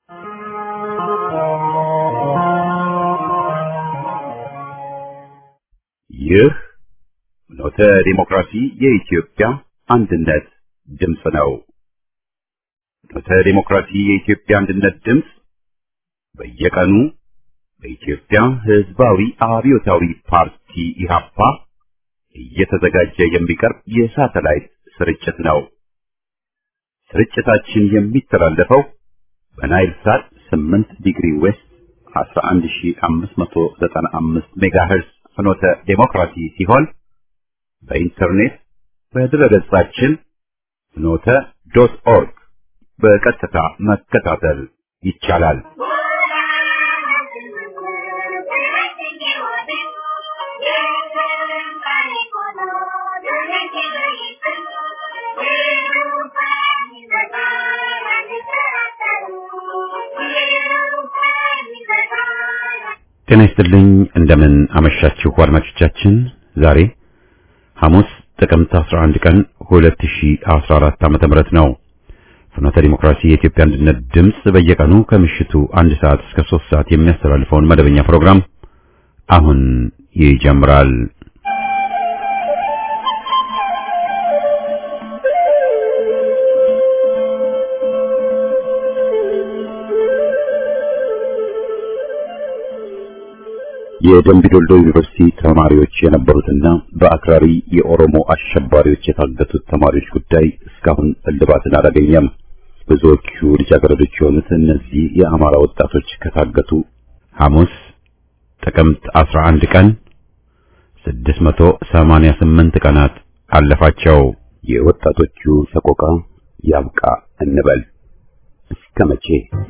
ይህ ኖተ ዲሞክራሲ የኢትዮጵያ አንድነት ድምፅ ነው። ኖተ ዲሞክራሲ የኢትዮጵያ አንድነት ድምፅ በየቀኑ በኢትዮጵያ ሕዝባዊ አብዮታዊ ፓርቲ ኢህአፓ እየተዘጋጀ የሚቀርብ የሳተላይት ስርጭት ነው። ስርጭታችን የሚተላለፈው በናይል ሳት 8 ዲግሪ ዌስት 11595 ሜጋሄርዝ ፍኖተ ዴሞክራሲ ሲሆን በኢንተርኔት በድረገጻችን ፍኖተ ዶት ኦርግ በቀጥታ መከታተል ይቻላል። ጤና ይስጥልኝ። እንደምን አመሻችሁ አድማጮቻችን። ዛሬ ሐሙስ ጥቅምት 11 ቀን 2014 ዓመተ ምህረት ነው። ፍኖተ ዲሞክራሲ የኢትዮጵያ አንድነት ድምፅ በየቀኑ ከምሽቱ አንድ ሰዓት እስከ 3 ሰዓት የሚያስተላልፈውን መደበኛ ፕሮግራም አሁን ይጀምራል። የደምቢዶሎ ዩኒቨርሲቲ ተማሪዎች የነበሩትና በአክራሪ የኦሮሞ አሸባሪዎች የታገቱት ተማሪዎች ጉዳይ እስካሁን እልባትን አላገኘም። ብዙዎቹ ልጃገረዶች የሆኑት እነዚህ የአማራ ወጣቶች ከታገቱ ሐሙስ ጥቅምት 11 ቀን 688 ቀናት አለፋቸው። የወጣቶቹ ሰቆቃ ያብቃ እንበል እስከ መቼ?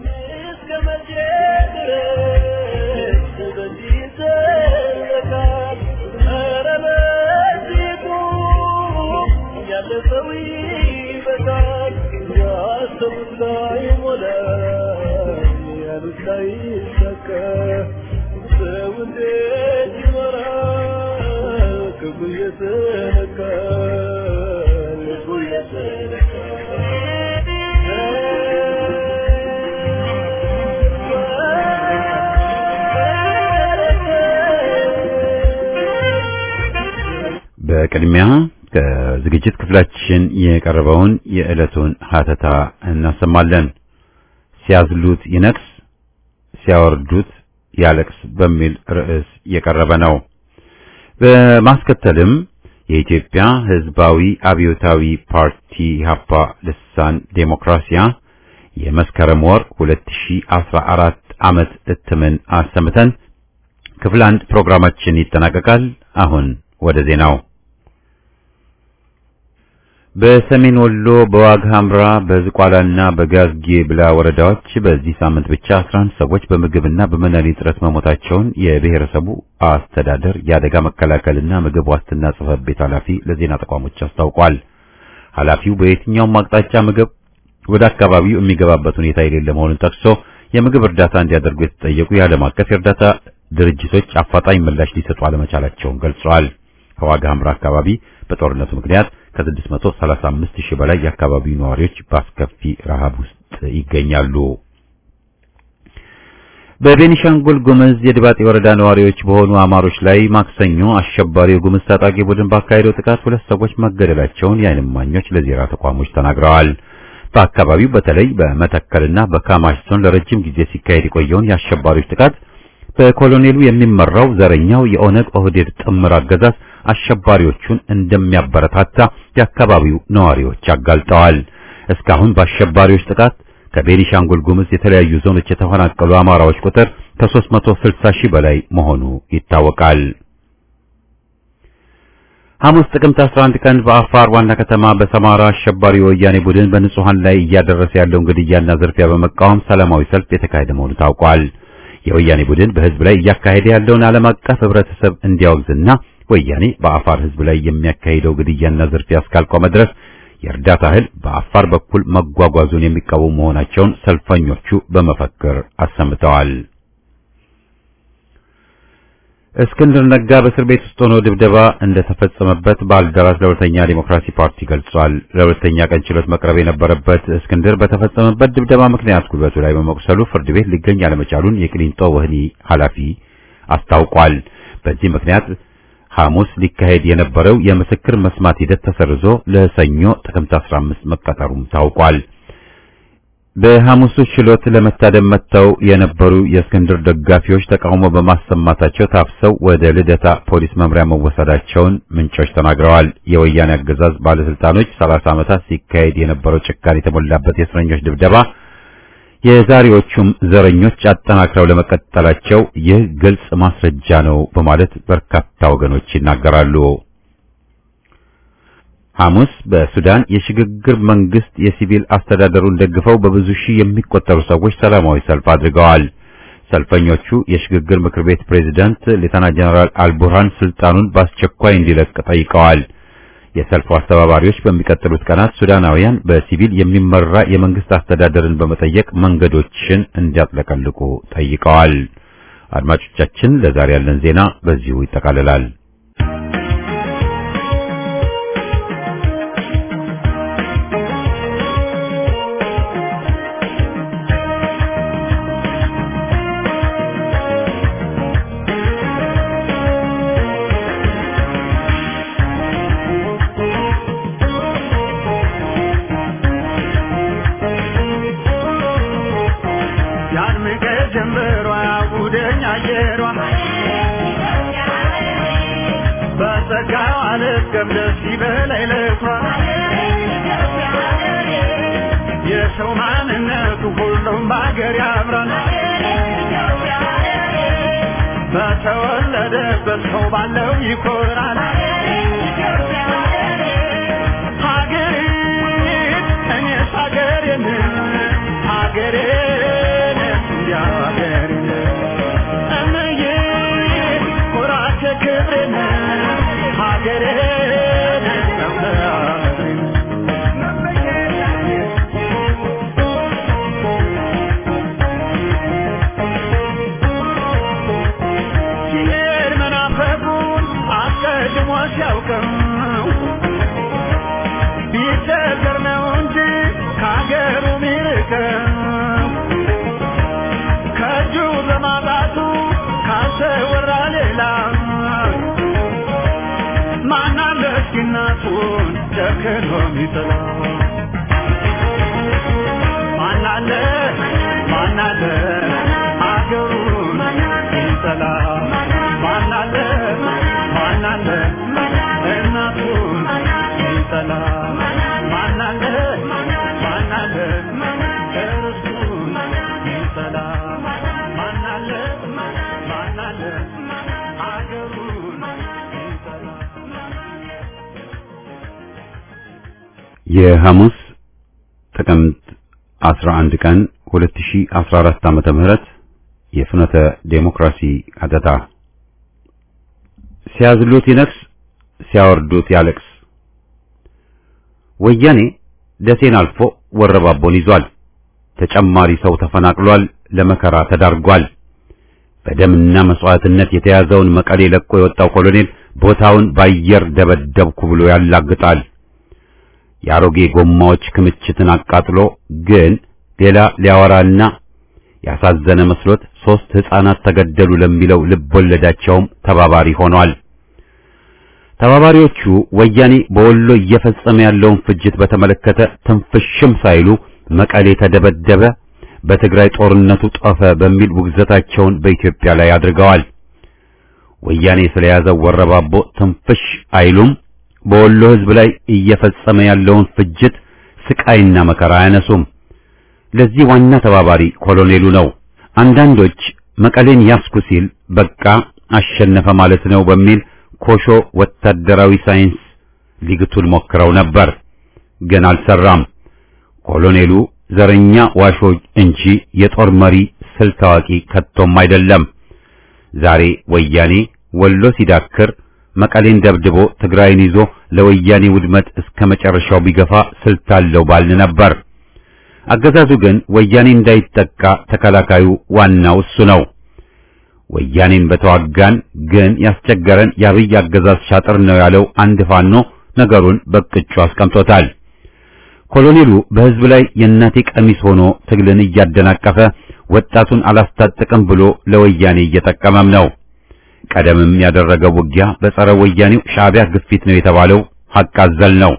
በቅድሚያ ከዝግጅት ክፍላችን የቀረበውን የዕለቱን ሀተታ እናሰማለን። ሲያዝሉት ይነክስ፣ ሲያወርዱት ያለቅስ በሚል ርዕስ የቀረበ ነው። በማስከተልም የኢትዮጵያ ሕዝባዊ አብዮታዊ ፓርቲ ኢህአፓ ልሳን ዴሞክራሲያ የመስከረም ወር 2014 ዓመት እትምን አሰምተን ክፍል አንድ ፕሮግራማችን ይጠናቀቃል። አሁን ወደ ዜናው በሰሜን ወሎ በዋግ ኽምራ በዝቋላና በጋዝጌ ብላ ወረዳዎች በዚህ ሳምንት ብቻ 11 ሰዎች በምግብና በመድኃኒት እጥረት መሞታቸውን የብሔረሰቡ አስተዳደር የአደጋ መከላከልና ምግብ ዋስትና ጽሕፈት ቤት ኃላፊ ለዜና ተቋሞች አስታውቋል። ኃላፊው በየትኛውም አቅጣጫ ምግብ ወደ አካባቢው የሚገባበት ሁኔታ የሌለ መሆኑን ጠቅሶ የምግብ እርዳታ እንዲያደርጉ የተጠየቁ የዓለም አቀፍ የእርዳታ ድርጅቶች አፋጣኝ ምላሽ ሊሰጡ አለመቻላቸውን ገልጸዋል። ከዋግ ኽምራ አካባቢ በጦርነቱ ምክንያት ከ635 ሺህ በላይ የአካባቢው ነዋሪዎች በአስከፊ ረሃብ ውስጥ ይገኛሉ። በቤኒሻንጉል ጉምዝ የድባጤ ወረዳ ነዋሪዎች በሆኑ አማሮች ላይ ማክሰኞ አሸባሪው ጉምዝ ታጣቂ ቡድን ባካሄደው ጥቃት ሁለት ሰዎች መገደላቸውን የዓይን እማኞች ለዜና ተቋሞች ተናግረዋል። በአካባቢው በተለይ በመተከልና በካማሽ ዞን ለረጅም ጊዜ ሲካሄድ የቆየውን የአሸባሪዎች ጥቃት በኮሎኔሉ የሚመራው ዘረኛው የኦነግ ኦህዴድ ጥምር አገዛዝ አሸባሪዎቹን እንደሚያበረታታ የአካባቢው ነዋሪዎች አጋልጠዋል። እስካሁን በአሸባሪዎች ጥቃት ከቤኒሻንጉል ጉምዝ የተለያዩ ዞኖች የተፈናቀሉ አማራዎች ቁጥር ከ360 ሺህ በላይ መሆኑ ይታወቃል። ሐሙስ ጥቅምት 11 ቀን በአፋር ዋና ከተማ በሰማራ አሸባሪ ወያኔ ቡድን በንጹሃን ላይ እያደረሰ ያለውን ግድያና ዝርፊያ በመቃወም ሰላማዊ ሰልፍ የተካሄደ መሆኑ ታውቋል። የወያኔ ቡድን በህዝብ ላይ እያካሄደ ያለውን ዓለም አቀፍ ህብረተሰብ እንዲያወግዝና ወያኔ በአፋር ህዝብ ላይ የሚያካሂደው ግድያና ዝርፊያ እስካልቆመ ድረስ የእርዳታ እህል በአፋር በኩል መጓጓዙን የሚቃወሙ መሆናቸውን ሰልፈኞቹ በመፈክር አሰምተዋል። እስክንድር ነጋ በእስር ቤት ውስጥ ሆኖ ድብደባ እንደተፈጸመበት ባልደራስ ለሁለተኛ ዲሞክራሲ ፓርቲ ገልጿል። ለሁለተኛ ቀን ችሎት መቅረብ የነበረበት እስክንድር በተፈጸመበት ድብደባ ምክንያት ጉልበቱ ላይ በመቁሰሉ ፍርድ ቤት ሊገኝ አለመቻሉን የቅሊንጦ ወህኒ ኃላፊ አስታውቋል። በዚህ ምክንያት ሐሙስ ሊካሄድ የነበረው የምስክር መስማት ሂደት ተሰርዞ ለሰኞ ጥቅምት 15 መቀጠሩም ታውቋል። በሐሙሱ ችሎት ለመታደም መጥተው የነበሩ የእስክንድር ደጋፊዎች ተቃውሞ በማሰማታቸው ታፍሰው ወደ ልደታ ፖሊስ መምሪያ መወሰዳቸውን ምንጮች ተናግረዋል። የወያኔ አገዛዝ ባለስልጣኖች 30 ዓመታት ሲካሄድ የነበረው ጭካኔ የተሞላበት የእስረኞች ድብደባ የዛሬዎቹም ዘረኞች አጠናክረው ለመቀጠላቸው ይህ ግልጽ ማስረጃ ነው በማለት በርካታ ወገኖች ይናገራሉ። ሐሙስ በሱዳን የሽግግር መንግስት የሲቪል አስተዳደሩን ደግፈው በብዙ ሺህ የሚቆጠሩ ሰዎች ሰላማዊ ሰልፍ አድርገዋል። ሰልፈኞቹ የሽግግር ምክር ቤት ፕሬዝዳንት ሌተና ጀነራል አልቡርሃን ስልጣኑን በአስቸኳይ እንዲለቅ ጠይቀዋል። የሰልፉ አስተባባሪዎች በሚቀጥሉት ቀናት ሱዳናውያን በሲቪል የሚመራ የመንግስት አስተዳደርን በመጠየቅ መንገዶችን እንዲያጥለቀልቁ ጠይቀዋል። አድማጮቻችን፣ ለዛሬ ያለን ዜና በዚሁ ይጠቃልላል። የሰው ማንነቱ ሁሉም በሀገር ያምራል። በተወለደበት ሰው ባለው ይኮራል። ሀገሬን እኔስ ሀገሬን ሀገሬን እንዲያው ሀገሬን እምዬ ኩራቴ ክብሬን ሀገሬን ሀገሬን ሲሄድ መናፈቁን አስቀድሞ ሲያውቅም ቢቸገር ነው እንጂ ከሀገሩ ሚርቅም ከእጁ በማጣቱ ካልተወራ ሌላ ማናለ እስኪ እናቱን ጨክኖ ሚጥላ ማናለ ማናለ አገሩን ይጠላ ማናለ ማናለ እናቱን ይጠላ ማናለ ማናለ እርሱን ይጠላ ማናለ ማናለ አገሩን ይጠላ የሐሙስ ጥቅምት 11 ቀን 2014 ዓመተ ምህረት የፍኖተ ዴሞክራሲ አተታ ሲያዝሉት ይነክስ ሲያወርዱት ያለቅስ። ወያኔ ደሴን አልፎ ወረባቦን ይዟል። ተጨማሪ ሰው ተፈናቅሏል፣ ለመከራ ተዳርጓል። በደምና መስዋዕትነት የተያዘውን መቀሌ ለቆ የወጣው ኮሎኔል ቦታውን ባየር ደበደብኩ ብሎ ያላግጣል። የአሮጌ ጎማዎች ክምችትን አቃጥሎ ግን ሌላ ሊያወራና ያሳዘነ መስሎት ሶስት ሕፃናት ተገደሉ ለሚለው ልብ ወለዳቸውም ተባባሪ ሆኗል። ተባባሪዎቹ ወያኔ በወሎ እየፈጸመ ያለውን ፍጅት በተመለከተ ትንፍሽም ሳይሉ መቀሌ ተደበደበ፣ በትግራይ ጦርነቱ ጦፈ በሚል ውግዘታቸውን በኢትዮጵያ ላይ አድርገዋል። ወያኔ ስለያዘው ወረባቦ ትንፍሽ አይሉም። በወሎ ሕዝብ ላይ እየፈጸመ ያለውን ፍጅት ስቃይና መከራ አያነሱም። ለዚህ ዋና ተባባሪ ኮሎኔሉ ነው። አንዳንዶች መቀሌን ያስኩ ሲል በቃ አሸነፈ ማለት ነው በሚል ኮሾ ወታደራዊ ሳይንስ ሊግቱን ሞክረው ነበር፣ ግን አልሰራም። ኮሎኔሉ ዘረኛ ዋሾ እንጂ የጦር መሪ ስልት አዋቂ ከቶም አይደለም። ዛሬ ወያኔ ወሎ ሲዳክር መቀሌን ደብድቦ ትግራይን ይዞ ለወያኔ ውድመት እስከ መጨረሻው ቢገፋ ስልት አለው ባልን ነበር። አገዛዙ ግን ወያኔ እንዳይጠቃ ተከላካዩ ዋናው እሱ ነው። ወያኔን በተዋጋን ግን ያስቸገረን የአብይ አገዛዝ ሻጥር ነው ያለው አንድ ፋኖ ነገሩን በቅጩ አስቀምጦታል። ኮሎኔሉ በህዝብ ላይ የእናቴ ቀሚስ ሆኖ ትግልን እያደናቀፈ ወጣቱን አላስታጥቅም ብሎ ለወያኔ እየጠቀመም ነው። ቀደምም ያደረገው ውጊያ በጸረ ወያኔው ሻዕቢያ ግፊት ነው የተባለው ሐቅ አዘል ነው።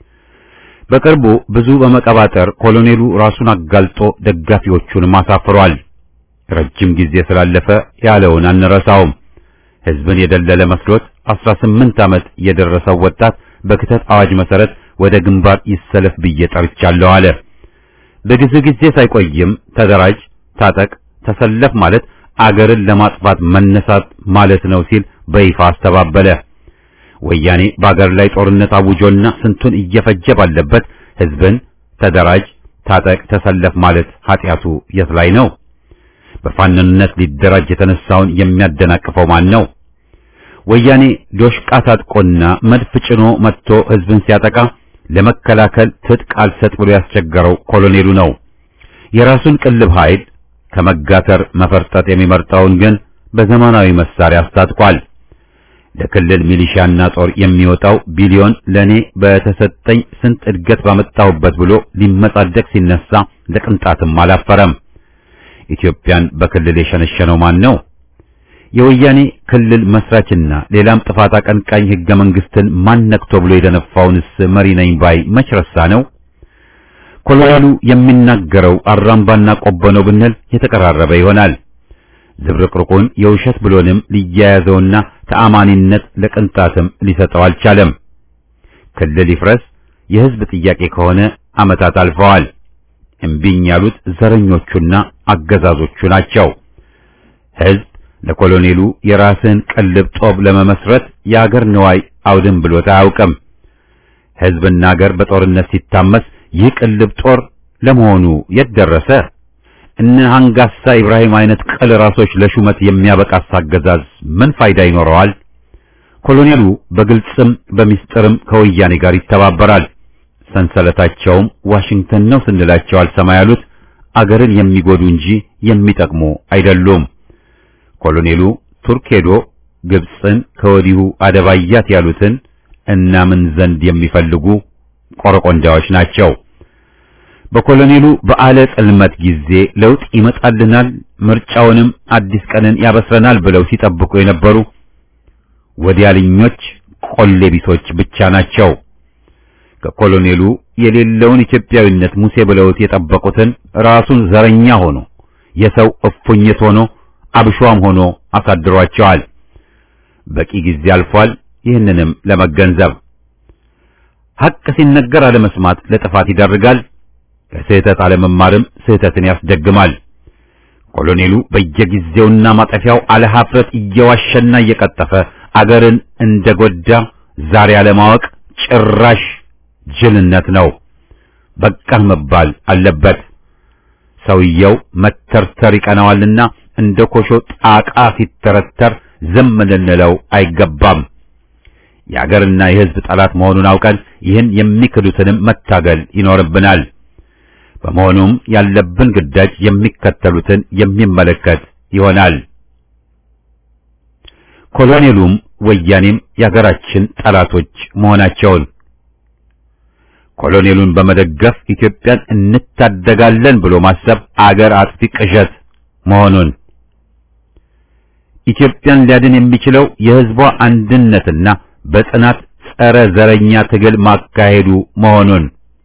በቅርቡ ብዙ በመቀባጠር ኮሎኔሉ ራሱን አጋልጦ ደጋፊዎቹንም አሳፍሯል። ረጅም ጊዜ ስላለፈ ያለውን አንረሳውም። ህዝብን የደለለ መስሎት 18 ዓመት የደረሰው ወጣት በክተት አዋጅ መሰረት ወደ ግንባር ይሰለፍ ብዬ ጠርቻለሁ አለ። በጊዜ ጊዜ ሳይቆይም ተደራጅ፣ ታጠቅ፣ ተሰለፍ ማለት አገርን ለማጥፋት መነሳት ማለት ነው ሲል በይፋ አስተባበለ። ወያኔ በአገር ላይ ጦርነት አውጆና ስንቱን እየፈጀ ባለበት ህዝብን ተደራጅ፣ ታጠቅ፣ ተሰለፍ ማለት ኃጢአቱ የት ላይ ነው? በፋንነት ሊደራጅ የተነሳውን የሚያደናቅፈው ማን ነው? ወያኔ ዶሽቃ ታጥቆና መድፍ ጭኖ መጥቶ ህዝብን ሲያጠቃ ለመከላከል ትጥቅ አልሰጥ ብሎ ያስቸገረው ኮሎኔሉ ነው። የራሱን ቅልብ ኃይል ከመጋተር መፈርጠጥ የሚመርጠውን ግን በዘመናዊ መሳሪያ አስታጥቋል። ለክልል ሚሊሻና ጦር የሚወጣው ቢሊዮን ለኔ በተሰጠኝ ስንት እድገት ባመጣሁበት ብሎ ሊመጻደቅ ሲነሳ ለቅንጣትም አላፈረም። ኢትዮጵያን በክልል የሸነሸነው ማን ነው? የወያኔ ክልል መስራችና ሌላም ጥፋት አቀንቃኝ ህገ መንግስትን ማን ነክቶ ብሎ የደነፋውንስ መሪ ነኝ ባይ መች ረሳ ነው? ኮሎኔሉ የሚናገረው አራምባና ቆቦ ነው ብንል የተቀራረበ ይሆናል። ዝብርቅርቁን የውሸት ብሎንም ሊያያዘውና ተአማኒነት ለቅንጣትም ሊሰጠው አልቻለም። ክልል ይፍረስ የህዝብ ጥያቄ ከሆነ ዓመታት አልፈዋል። እምቢኝ ያሉት ዘረኞቹና አገዛዞቹ ናቸው። ህዝብ ለኮሎኔሉ የራስን ቅልብ ጦብ ለመመስረት የአገር ንዋይ አውድም ብሎት አያውቅም። ህዝብና አገር በጦርነት ሲታመስ ይህ ቅልብ ጦር ለመሆኑ የት ደረሰ? እነ አንጋሳ ኢብራሂም አይነት ቅል ራሶች ለሹመት የሚያበቃስ አገዛዝ ምን ፋይዳ ይኖረዋል? ኮሎኔሉ በግልጽም በሚስጥርም ከወያኔ ጋር ይተባበራል። ሰንሰለታቸውም ዋሽንግተን ነው ስንላቸው አልሰማ ያሉት አገርን የሚጎዱ እንጂ የሚጠቅሙ አይደሉም። ኮሎኔሉ ቱርክ ሄዶ ግብፅን ከወዲሁ አደባያት ያሉትን እናምን ዘንድ የሚፈልጉ ቆረቆንዳዎች ናቸው። በኮሎኔሉ በዓለ ጽልመት ጊዜ ለውጥ ይመጣልናል፣ ምርጫውንም አዲስ ቀንን ያበስረናል ብለው ሲጠብቁ የነበሩ ወዲያልኞች ቆሌ ቢሶች ብቻ ናቸው። ከኮሎኔሉ የሌለውን ኢትዮጵያዊነት ሙሴ ብለውት የጠበቁትን ራሱን ዘረኛ ሆኖ የሰው እፉኝት ሆኖ አብሿም ሆኖ አሳድሯቸዋል። በቂ ጊዜ አልፏል። ይህንንም ለመገንዘብ ሐቅ ሲነገር አለመስማት ለጥፋት ይዳርጋል። ከስህተት አለመማርም ስህተትን ያስደግማል። ኮሎኔሉ በየጊዜውና ማጠፊያው አለሀፍረት እየዋሸና እየቀጠፈ አገርን እንደጎዳ ዛሬ አለማወቅ ጭራሽ ጅልነት ነው። በቃህ መባል አለበት። ሰውየው መተርተር ይቀናዋልና እንደ ኮሾ ጣቃ ሲተረተር ዝም ልንለው አይገባም። የአገርና የሕዝብ ጠላት መሆኑን አውቀን ይህን የሚክዱትንም መታገል ይኖርብናል። በመሆኑም ያለብን ግዳጅ የሚከተሉትን የሚመለከት ይሆናል። ኮሎኔሉም ወያኔም የአገራችን ጠላቶች መሆናቸውን ኮሎኔሉን በመደገፍ ኢትዮጵያን እንታደጋለን ብሎ ማሰብ አገር አጥፊ ቅዠት መሆኑን ኢትዮጵያን ሊያድን የሚችለው የሕዝቧ አንድነትና በጽናት ጸረ ዘረኛ ትግል ማካሄዱ መሆኑን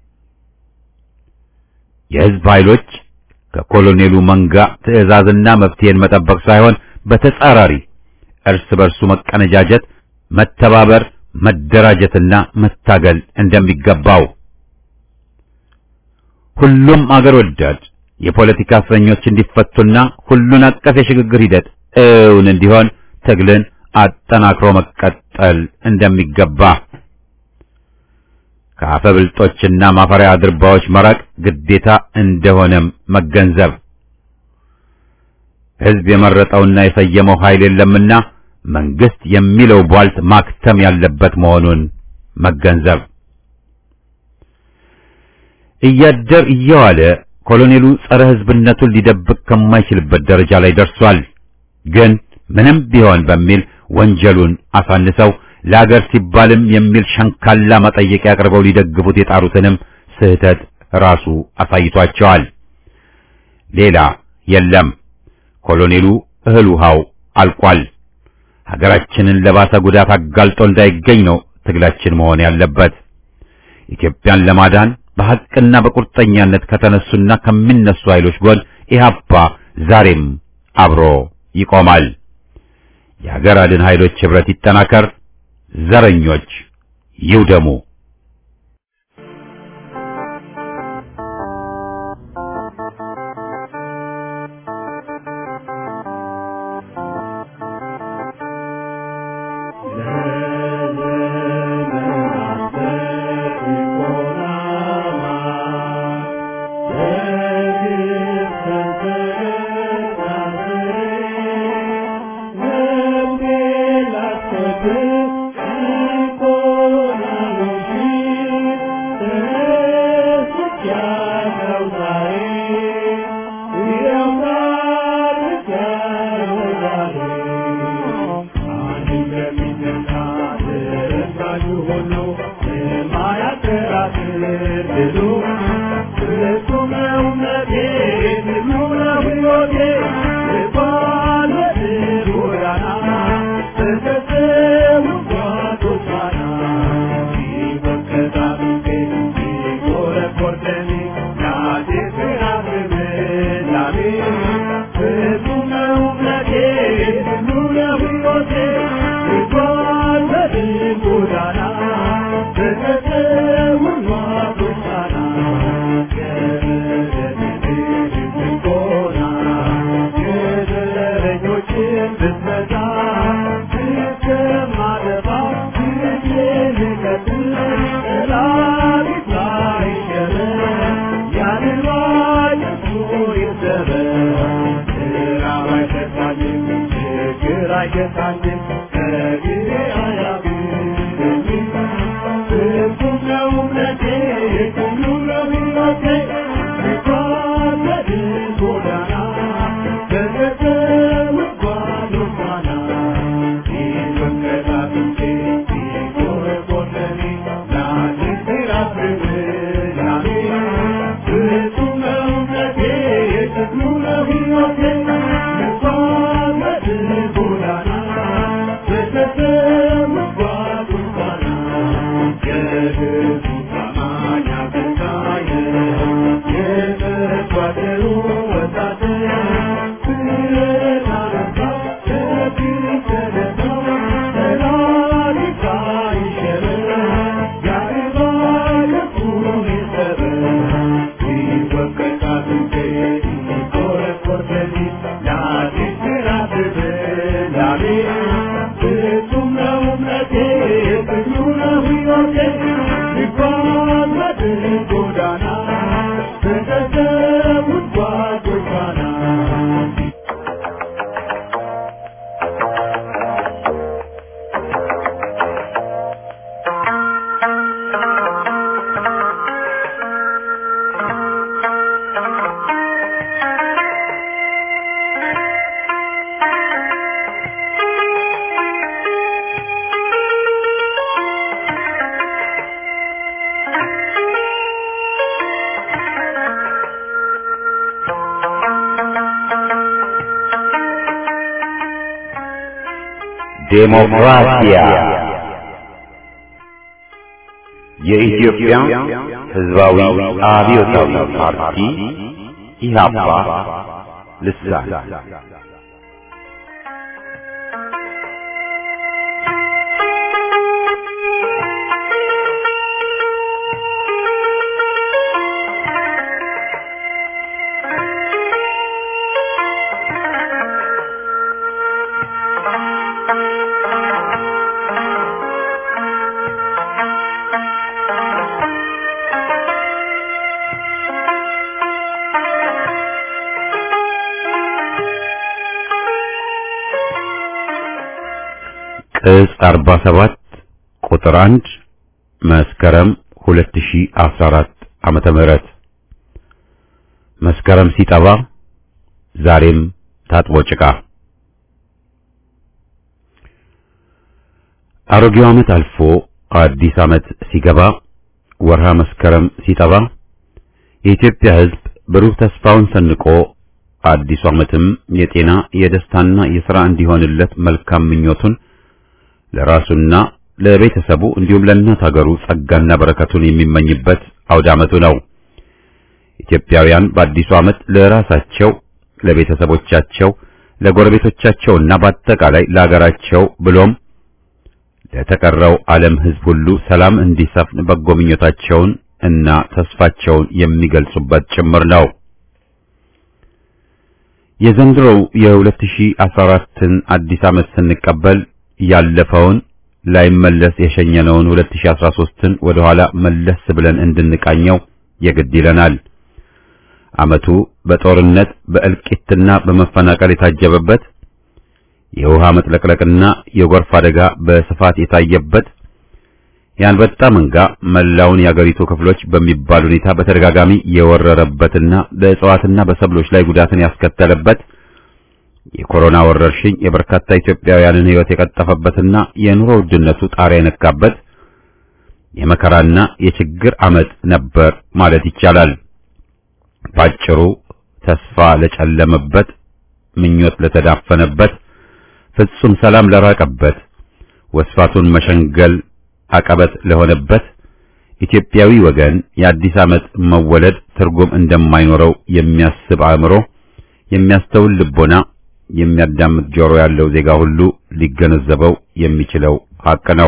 የሕዝብ ኃይሎች ከኮሎኔሉ መንጋ ትዕዛዝና መፍትሄን መጠበቅ ሳይሆን በተጻራሪ እርስ በርሱ መቀነጃጀት፣ መተባበር፣ መደራጀትና መታገል እንደሚገባው ሁሉም አገር ወዳድ የፖለቲካ እስረኞች እንዲፈቱና ሁሉን አቀፍ የሽግግር ሂደት እውን እንዲሆን ትግልን አጠናክሮ መቀጠል እንደሚገባ ከአፈብልጦችና ማፈሪያ አድርባዎች መራቅ ግዴታ እንደሆነም መገንዘብ ሕዝብ የመረጠውና የሰየመው ኃይል የለምና መንግስት የሚለው ቧልት ማክተም ያለበት መሆኑን መገንዘብ እያደር እየዋለ ኮሎኔሉ ጸረ ሕዝብነቱን ሊደብቅ ከማይችልበት ደረጃ ላይ ደርሷል። ግን ምንም ቢሆን በሚል ወንጀሉን አሳንሰው ለአገር ሲባልም የሚል ሸንካላ መጠየቂያ አቅርበው ሊደግፉት የጣሩትንም ስህተት ራሱ አሳይቷቸዋል። ሌላ የለም። ኮሎኔሉ እህል ውሃው አልቋል። ሀገራችንን ለባሰ ጉዳት አጋልጦ እንዳይገኝ ነው ትግላችን መሆን ያለበት። ኢትዮጵያን ለማዳን በሐቅና በቁርጠኛነት ከተነሱና ከሚነሱ ኃይሎች ጎን ኢህአፓ ዛሬም አብሮ ይቆማል። የሀገር አድን ኃይሎች ኅብረት ይጠናከር፣ ዘረኞች ይውደሙ። ዴሞክራሲያ የኢትዮጵያ ሕዝባዊ አብዮታዊ ፓርቲ ኢህአፓ ልሳን ቅጽ 47 ቁጥር 1 መስከረም 2014 ዓመተ ምህረት መስከረም ሲጠባ ዛሬም ታጥቦ ጭቃ አሮጌው ዓመት አልፎ አዲስ ዓመት ሲገባ ወርሃ መስከረም ሲጠባ የኢትዮጵያ ሕዝብ ብሩህ ተስፋውን ሰንቆ አዲሱ ዓመትም የጤና የደስታና የሥራ እንዲሆንለት መልካም ምኞቱን ለራሱና ለቤተሰቡ እንዲሁም ለእናት ሀገሩ ጸጋና በረከቱን የሚመኝበት አውደ ዓመቱ ነው። ኢትዮጵያውያን በአዲሱ ዓመት ለራሳቸው፣ ለቤተሰቦቻቸው፣ ለጎረቤቶቻቸውና በአጠቃላይ ለሀገራቸው ብሎም ለተቀረው ዓለም ሕዝብ ሁሉ ሰላም እንዲሰፍን በጎ ምኞታቸውን እና ተስፋቸውን የሚገልጹበት ጭምር ነው። የዘንድሮው የ2014ን አዲስ ዓመት ስንቀበል ያለፈውን ላይመለስ የሸኘነውን 2013ን ወደ ኋላ መለስ ብለን እንድንቃኘው የግድ ይለናል። ዓመቱ በጦርነት በእልቂትና በመፈናቀል የታጀበበት የውሃ መጥለቅለቅና የጎርፍ አደጋ በስፋት የታየበት የአንበጣ መንጋ መላውን የአገሪቱ ክፍሎች በሚባል ሁኔታ በተደጋጋሚ የወረረበትና በእጽዋትና በሰብሎች ላይ ጉዳትን ያስከተለበት የኮሮና ወረርሽኝ የበርካታ ኢትዮጵያውያንን ሕይወት የቀጠፈበትና የኑሮ ውድነቱ ጣሪያ የነካበት የመከራና የችግር ዓመት ነበር ማለት ይቻላል። ባጭሩ ተስፋ ለጨለመበት፣ ምኞት ለተዳፈነበት፣ ፍጹም ሰላም ለራቀበት፣ ወስፋቱን መሸንገል አቀበት ለሆነበት ኢትዮጵያዊ ወገን የአዲስ ዓመት መወለድ ትርጉም እንደማይኖረው የሚያስብ አእምሮ፣ የሚያስተውል ልቦና፣ የሚያዳምጥ ጆሮ ያለው ዜጋ ሁሉ ሊገነዘበው የሚችለው ሐቅ ነው።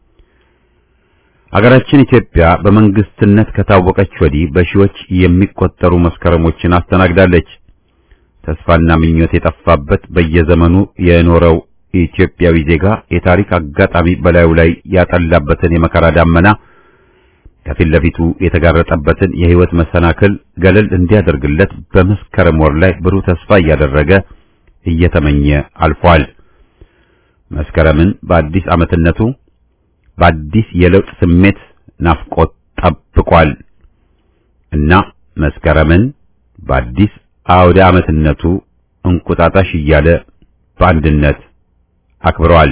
አገራችን ኢትዮጵያ በመንግስትነት ከታወቀች ወዲህ በሺዎች የሚቆጠሩ መስከረሞችን አስተናግዳለች። ተስፋና ምኞት የጠፋበት በየዘመኑ የኖረው የኢትዮጵያዊ ዜጋ የታሪክ አጋጣሚ በላዩ ላይ ያጠላበትን የመከራ ዳመና ከፊት ለፊቱ የተጋረጠበትን የሕይወት መሰናክል ገለል እንዲያደርግለት በመስከረም ወር ላይ ብሩህ ተስፋ እያደረገ እየተመኘ አልፏል። መስከረምን በአዲስ ዓመትነቱ በአዲስ የለውጥ ስሜት ናፍቆት ጠብቋል እና መስከረምን በአዲስ አውደ ዓመትነቱ እንቁጣጣሽ እያለ በአንድነት አክብረዋል።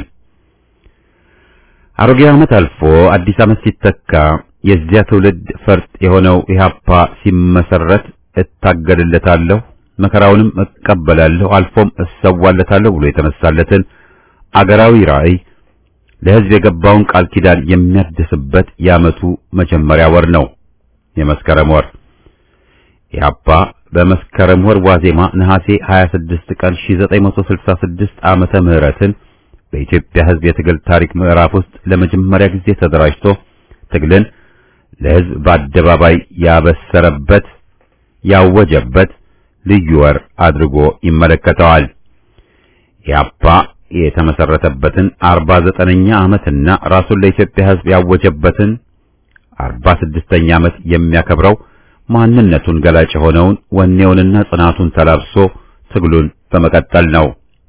አሮጌ ዓመት አልፎ አዲስ ዓመት ሲተካ የዚያ ትውልድ ፈርጥ የሆነው ኢህአፓ ሲመሰረት እታገልለታለሁ፣ መከራውንም እቀበላለሁ፣ አልፎም እሰዋለታለሁ ብሎ የተነሳለትን አገራዊ ራዕይ ለሕዝብ የገባውን ቃል ኪዳን የሚያድስበት የዓመቱ መጀመሪያ ወር ነው የመስከረም ወር። ኢህአፓ በመስከረም ወር ዋዜማ ነሐሴ 26 ቀን 1966 ዓመተ ምህረትን በኢትዮጵያ ሕዝብ የትግል ታሪክ ምዕራፍ ውስጥ ለመጀመሪያ ጊዜ ተደራጅቶ ትግልን ለሕዝብ በአደባባይ ያበሰረበት ያወጀበት ልዩ ወር አድርጎ ይመለከተዋል። ኢህአፓ የተመሰረተበትን 49ኛ ዓመትና ራሱን ለኢትዮጵያ ሕዝብ ያወጀበትን 46ኛ ዓመት የሚያከብረው ማንነቱን ገላጭ የሆነውን ወኔውንና ጽናቱን ተላብሶ ትግሉን በመቀጠል ነው።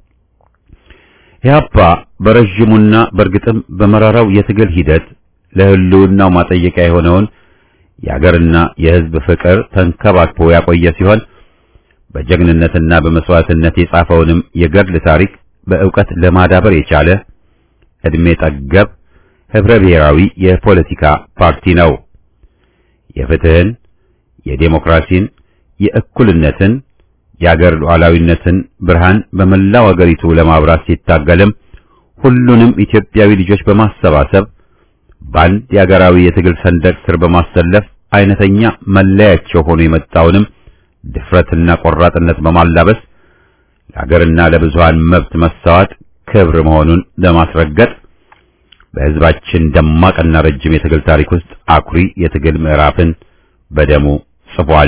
ኢህአፓ በረዥሙና በእርግጥም በመራራው የትግል ሂደት ለህልውናው ማጠየቂያ የሆነውን የአገርና የሕዝብ ፍቅር ተንከባክቦ ያቆየ ሲሆን በጀግንነትና በመስዋዕትነት የጻፈውንም የገድል ታሪክ በእውቀት ለማዳበር የቻለ ዕድሜ ጠገብ ህብረ ብሔራዊ የፖለቲካ ፓርቲ ነው። የፍትህን፣ የዴሞክራሲን፣ የእኩልነትን፣ የአገር ሉዓላዊነትን ብርሃን በመላው አገሪቱ ለማብራት ሲታገልም ሁሉንም ኢትዮጵያዊ ልጆች በማሰባሰብ በአንድ የአገራዊ የትግል ሰንደቅ ስር በማሰለፍ አይነተኛ መለያቸው ሆኖ የመጣውንም ድፍረትና ቆራጥነት በማላበስ ለሀገርና ለብዙሃን መብት መሰዋት ክብር መሆኑን ለማስረገጥ በሕዝባችን ደማቅና ረጅም የትግል ታሪክ ውስጥ አኩሪ የትግል ምዕራፍን በደሙ ጽፏል።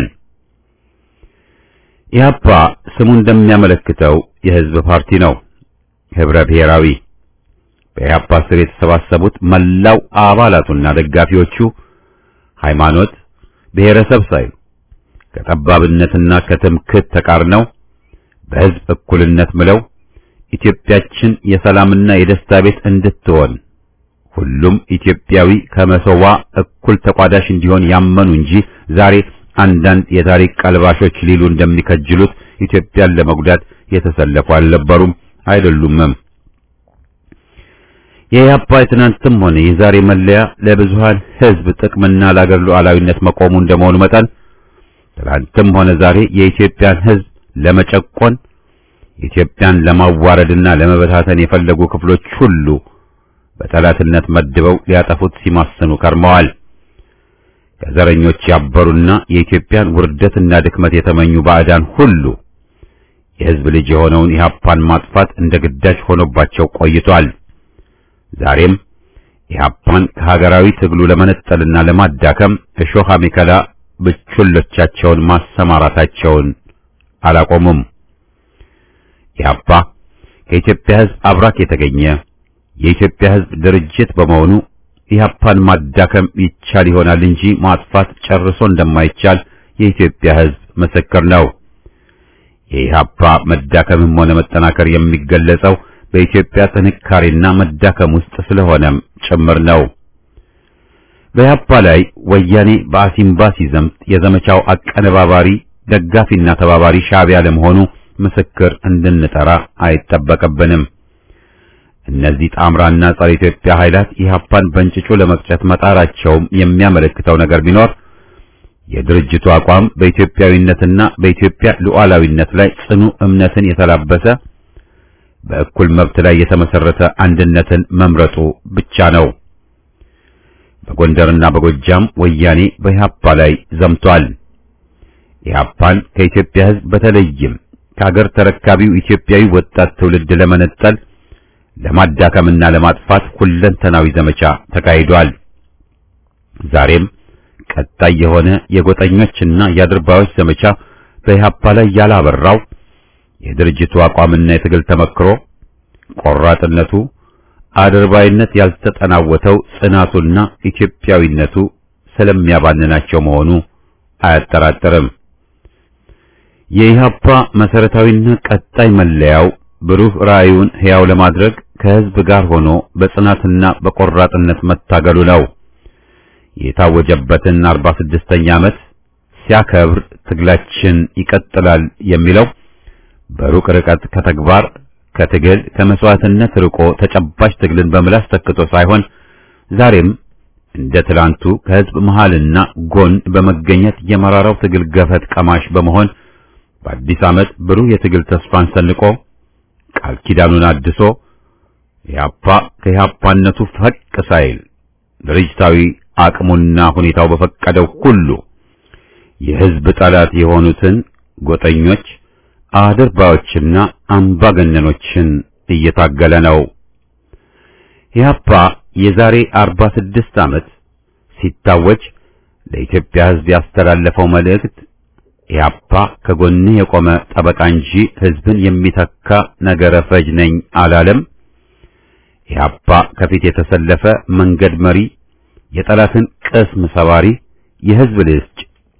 ኢህአፓ ስሙ እንደሚያመለክተው የሕዝብ ፓርቲ ነው። ህብረ ብሔራዊ በኢህአፓ ስር የተሰባሰቡት መላው አባላቱና ደጋፊዎቹ ሃይማኖት፣ ብሔረሰብ ሳይሉ ከጠባብነትና ከትምክህት ተቃርነው በሕዝብ እኩልነት ምለው ኢትዮጵያችን የሰላምና የደስታ ቤት እንድትሆን ሁሉም ኢትዮጵያዊ ከመሰዋ እኩል ተቋዳሽ እንዲሆን ያመኑ እንጂ ዛሬ አንዳንድ የታሪክ ቀልባሾች ሊሉ እንደሚከጅሉት ኢትዮጵያን ለመጉዳት የተሰለፉ አልነበሩም፣ አይደሉምም። የኢህአፓ የትናንትም ሆነ የዛሬ መለያ ለብዙሃን ህዝብ ጥቅምና ለአገር ሉዓላዊነት መቆሙ እንደመሆኑ መጠን ትናንትም ሆነ ዛሬ የኢትዮጵያን ህዝብ ለመጨቆን ኢትዮጵያን ለማዋረድና ለመበታተን የፈለጉ ክፍሎች ሁሉ በጠላትነት መድበው ሊያጠፉት ሲማስኑ ከርመዋል። ከዘረኞች ያበሩና የኢትዮጵያን ውርደትና ድክመት የተመኙ ባዕዳን ሁሉ የህዝብ ልጅ የሆነውን ኢህአፓን ማጥፋት እንደ ግዳጅ ሆኖባቸው ቆይቷል። ዛሬም ኢህአፓን ከሀገራዊ ትግሉ ለመነጠልና ለማዳከም እሾህ አሜከላ ብቹሎቻቸውን ማሰማራታቸውን አላቆሙም። ኢህአፓ ከኢትዮጵያ ህዝብ አብራክ የተገኘ የኢትዮጵያ ህዝብ ድርጅት በመሆኑ ኢህአፓን ማዳከም ይቻል ይሆናል እንጂ ማጥፋት ጨርሶ እንደማይቻል የኢትዮጵያ ህዝብ ምስክር ነው። የኢህአፓ መዳከምም ሆነ መጠናከር የሚገለጸው በኢትዮጵያ ጥንካሬና መዳከም ውስጥ ስለሆነም ጭምር ነው። በኢህአፓ ላይ ወያኔ በአሲምባ ሲዘምት የዘመቻው አቀነባባሪ ደጋፊና ተባባሪ ሻዕቢያ ለመሆኑ ምስክር እንድንጠራ አይጠበቅብንም። እነዚህ ጣምራና ጸረ ኢትዮጵያ ኃይላት ኢህአፓን በእንጭጩ ለመቅጨት መጣራቸውም የሚያመለክተው ነገር ቢኖር የድርጅቱ አቋም በኢትዮጵያዊነትና በኢትዮጵያ ሉዓላዊነት ላይ ጽኑ እምነትን የተላበሰ በእኩል መብት ላይ የተመሰረተ አንድነትን መምረጡ ብቻ ነው። በጎንደርና በጎጃም ወያኔ በኢህአፓ ላይ ዘምቷል። ኢህአፓን ከኢትዮጵያ ህዝብ በተለይም ከአገር ተረካቢው ኢትዮጵያዊ ወጣት ትውልድ ለመነጠል ለማዳከምና ለማጥፋት ሁለንተናዊ ዘመቻ ተካሂዷል። ዛሬም ቀጣይ የሆነ የጎጠኞችና የአድርባዮች ዘመቻ በኢህአፓ ላይ ያላበራው የድርጅቱ አቋምና የትግል ተመክሮ ቆራጥነቱ፣ አድርባይነት ያልተጠናወተው ጽናቱና ኢትዮጵያዊነቱ ስለሚያባንናቸው መሆኑ አያጠራጥርም። የኢህአፓ መሰረታዊና ቀጣይ መለያው ብሩህ ራዕዩን ሕያው ለማድረግ ከህዝብ ጋር ሆኖ በጽናትና በቆራጥነት መታገሉ ነው። የታወጀበትን 46ኛ ዓመት ሲያከብር ትግላችን ይቀጥላል የሚለው በሩቅ ርቀት ከተግባር ከትግል ከመስዋዕትነት ርቆ ተጨባጭ ትግልን በምላስ ተክቶ ሳይሆን ዛሬም እንደ ትላንቱ ከህዝብ መሃልና ጎን በመገኘት የመራራው ትግል ገፈት ቀማሽ በመሆን በአዲስ ዓመት ብሩህ የትግል ተስፋን ሰንቆ ቃል ኪዳኑን አድሶ ኢህአፓ ከኢህአፓነቱ ፈቅ ሳይል ድርጅታዊ አቅሙና ሁኔታው በፈቀደው ሁሉ የህዝብ ጠላት የሆኑትን ጎጠኞች አድርባዮችና አምባገነኖችን እየታገለ ነው። ኢህአፓ የዛሬ 46 ዓመት ሲታወጅ ለኢትዮጵያ ህዝብ ያስተላለፈው መልእክት ኢህአፓ ከጎንህ የቆመ ጠበቃ እንጂ ህዝብን የሚተካ ነገረ ፈጅ ነኝ አላለም። ኢህአፓ ከፊት የተሰለፈ መንገድ መሪ፣ የጠላትን ቅስም ሰባሪ፣ የህዝብ ልጅ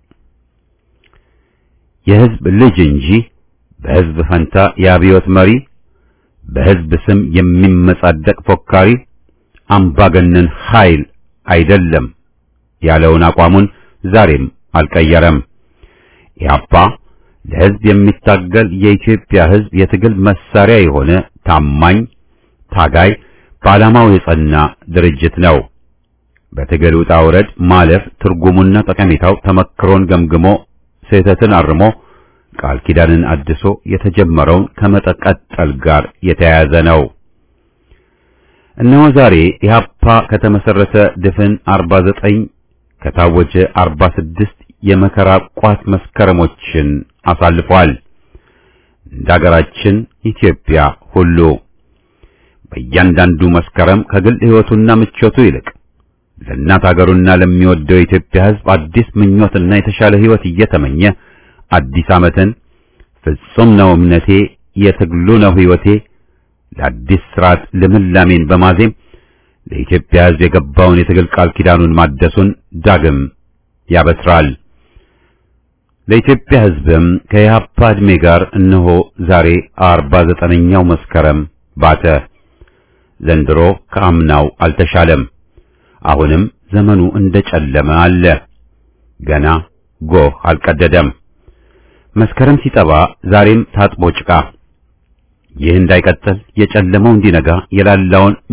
የህዝብ ልጅ እንጂ በህዝብ ፈንታ የአብዮት መሪ፣ በህዝብ ስም የሚመጻደቅ ፎካሪ፣ አምባገነን ኃይል አይደለም ያለውን አቋሙን ዛሬም አልቀየረም። ኢህአፓ ለህዝብ የሚታገል የኢትዮጵያ ህዝብ የትግል መሳሪያ የሆነ ታማኝ ታጋይ፣ በዓላማው የጸና ድርጅት ነው። በትግል ውጣ ውረድ ማለፍ ትርጉሙና ጠቀሜታው ተመክሮን ገምግሞ ስህተትን አርሞ ቃል ኪዳንን አድሶ የተጀመረውን ከመቀጠል ጋር የተያያዘ ነው። እነሆ ዛሬ ኢህአፓ ከተመሰረተ ድፍን 49 ከታወጀ 46 የመከራ ቋት መስከረሞችን አሳልፏል። እንደ ሀገራችን ኢትዮጵያ ሁሉ በእያንዳንዱ መስከረም ከግል ሕይወቱና ምቾቱ ይልቅ ለእናት ሀገሩና ለሚወደው የኢትዮጵያ ሕዝብ አዲስ ምኞትና የተሻለ ሕይወት እየተመኘ አዲስ ዓመትን ፍጹም ነው እምነቴ፣ የትግሉ ነው ሕይወቴ፣ ለአዲስ ስርዓት ልምላሜን በማዜም ለኢትዮጵያ ሕዝብ የገባውን የትግል ቃል ኪዳኑን ማደሱን ዳግም ያበስራል። ለኢትዮጵያ ሕዝብም ከኢህአፓ ዕድሜ ጋር እነሆ ዛሬ አርባ ዘጠነኛው መስከረም ባተ። ዘንድሮ ከአምናው አልተሻለም። አሁንም ዘመኑ እንደጨለመ አለ። ገና ጎህ አልቀደደም። መስከረም ሲጠባ ዛሬም ታጥቦ ጭቃ። ይህ እንዳይቀጥል የጨለመው እንዲነጋ የላላውን መወጠር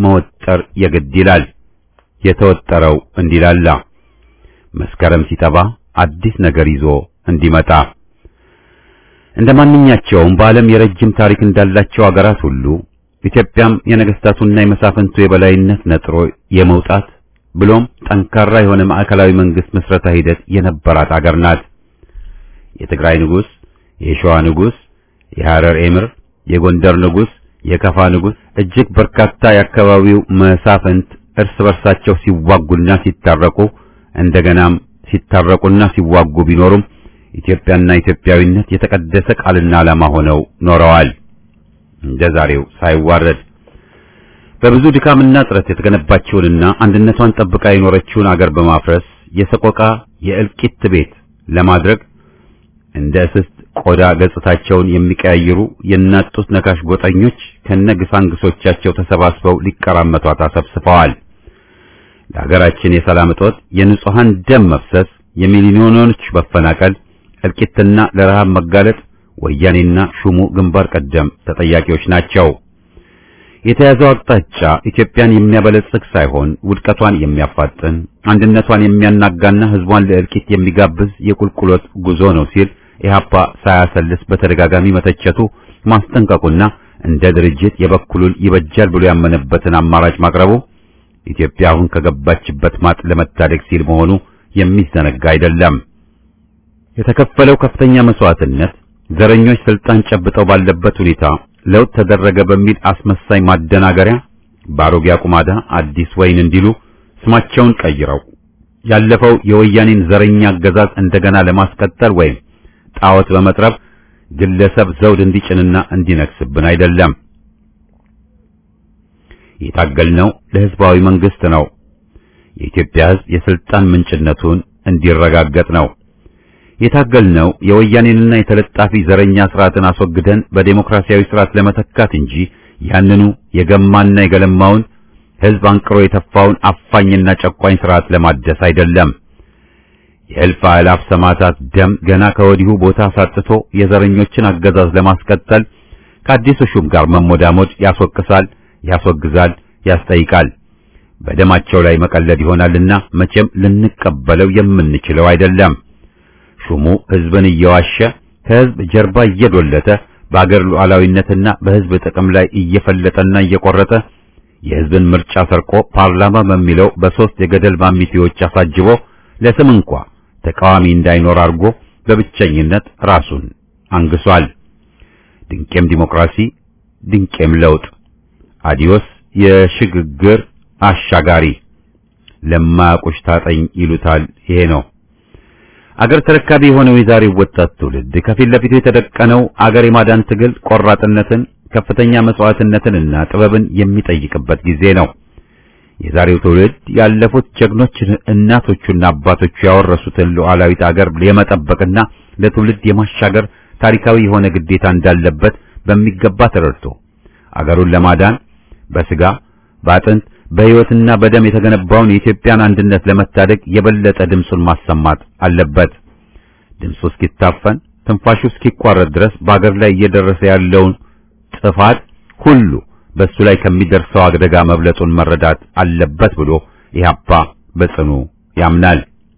መወጠር የግድ ይላል። የተወጠረው እንዲላላ መስከረም ሲጠባ አዲስ ነገር ይዞ እንዲመጣ እንደ ማንኛቸውም በዓለም የረጅም ታሪክ እንዳላቸው አገራት ሁሉ ኢትዮጵያም የነገስታቱና የመሳፍንቱ የበላይነት ነጥሮ የመውጣት ብሎም ጠንካራ የሆነ ማዕከላዊ መንግስት ምስረታ ሂደት የነበራት አገር ናት። የትግራይ ንጉስ፣ የሸዋ ንጉስ፣ የሐረር ኤምር፣ የጎንደር ንጉስ፣ የከፋ ንጉስ እጅግ በርካታ የአካባቢው መሳፍንት እርስ በርሳቸው ሲዋጉና ሲታረቁ እንደገናም ሲታረቁና ሲዋጉ ቢኖሩም ኢትዮጵያና ኢትዮጵያዊነት የተቀደሰ ቃልና ዓላማ ሆነው ኖረዋል። እንደ ዛሬው ሳይዋረድ በብዙ ድካምና ጥረት የተገነባችውንና አንድነቷን ጠብቃ የኖረችውን አገር በማፍረስ የሰቆቃ የእልቂት ቤት ለማድረግ እንደ እስስት ቆዳ ገጽታቸውን የሚቀያይሩ የእናት ጡት ነካሽ ጎጠኞች ከነግሳንግሶቻቸው ተሰባስበው ሊቀራመቷት አሰብስበዋል። ለሀገራችን የሰላም እጦት፣ የንጹሃን ደም መፍሰስ፣ የሚሊዮኖች መፈናቀል፣ እልቂትና ለረሃብ መጋለጥ ወያኔና ሹሙ ግንባር ቀደም ተጠያቂዎች ናቸው። የተያዘው አቅጣጫ ኢትዮጵያን የሚያበለጽግ ሳይሆን ውድቀቷን የሚያፋጥን አንድነቷን የሚያናጋና ሕዝቧን ለእልቂት የሚጋብዝ የቁልቁሎት ጉዞ ነው ሲል ኢህአፓ ሳያሰልስ በተደጋጋሚ መተቸቱ ማስጠንቀቁና እንደ ድርጅት የበኩሉን ይበጃል ብሎ ያመነበትን አማራጭ ማቅረቡ ኢትዮጵያ አሁን ከገባችበት ማጥ ለመታደግ ሲል መሆኑ የሚዘነጋ አይደለም። የተከፈለው ከፍተኛ መስዋዕትነት ዘረኞች ስልጣን ጨብጠው ባለበት ሁኔታ ለውጥ ተደረገ በሚል አስመሳይ ማደናገሪያ በአሮጌ አቁማዳ አዲስ ወይን እንዲሉ ስማቸውን ቀይረው ያለፈው የወያኔን ዘረኛ አገዛዝ እንደገና ለማስቀጠል ወይም ጣዖት በመጥረብ ግለሰብ ዘውድ እንዲጭንና እንዲነክስብን አይደለም። የታገልነው ለህዝባዊ መንግስት ነው። የኢትዮጵያ ህዝብ የስልጣን ምንጭነቱን እንዲረጋገጥ ነው። የታገልነው የወያኔንና የተለጣፊ ዘረኛ ስርዓትን አስወግደን በዴሞክራሲያዊ ስርዓት ለመተካት እንጂ ያንኑ የገማና የገለማውን ህዝብ አንቅሮ የተፋውን አፋኝና ጨቋኝ ስርዓት ለማደስ አይደለም። የእልፍ አእላፍ ሰማዕታት ደም ገና ከወዲሁ ቦታ ሳጥቶ የዘረኞችን አገዛዝ ለማስቀጠል ከአዲሱ ሹም ጋር መሞዳሞድ ያስወቅሳል፣ ያስወግዛል፣ ያስጠይቃል። በደማቸው ላይ መቀለድ ይሆናልና መቼም ልንቀበለው የምንችለው አይደለም። ሹሙ ህዝብን እየዋሸ ከህዝብ ጀርባ እየዶለተ በአገር ሉዓላዊነትና በህዝብ ጥቅም ላይ እየፈለጠና እየቆረጠ የህዝብን ምርጫ ሰርቆ ፓርላማ በሚለው በሶስት የገደል ማሚቴዎች አሳጅቦ ለስም እንኳ ተቃዋሚ እንዳይኖር አድርጎ በብቸኝነት ራሱን አንግሷል። ድንቄም ዲሞክራሲ፣ ድንቄም ለውጥ፣ አዲዮስ የሽግግር አሻጋሪ ለማያውቁሽ ታጠኝ ይሉታል። ይሄ ነው አገር ተረካቢ የሆነው የዛሬው ወጣት ትውልድ ከፊት ለፊቱ የተደቀነው አገር የማዳን ትግል ቆራጥነትን፣ ከፍተኛ መስዋዕትነትንና ጥበብን የሚጠይቅበት ጊዜ ነው። የዛሬው ትውልድ ያለፉት ጀግኖች እናቶቹና አባቶቹ ያወረሱትን ሉዓላዊት አገር የመጠበቅና ለትውልድ የማሻገር ታሪካዊ የሆነ ግዴታ እንዳለበት በሚገባ ተረድቶ አገሩን ለማዳን በስጋ በአጥንት በሕይወትና በደም የተገነባውን የኢትዮጵያን አንድነት ለመታደግ የበለጠ ድምፁን ማሰማት አለበት። ድምፁ እስኪታፈን ትንፋሹ እስኪቋረጥ ድረስ በአገር ላይ እየደረሰ ያለውን ጥፋት ሁሉ በሱ ላይ ከሚደርሰው አደጋ መብለጡን መረዳት አለበት ብሎ ኢህአፓ በጽኑ ያምናል።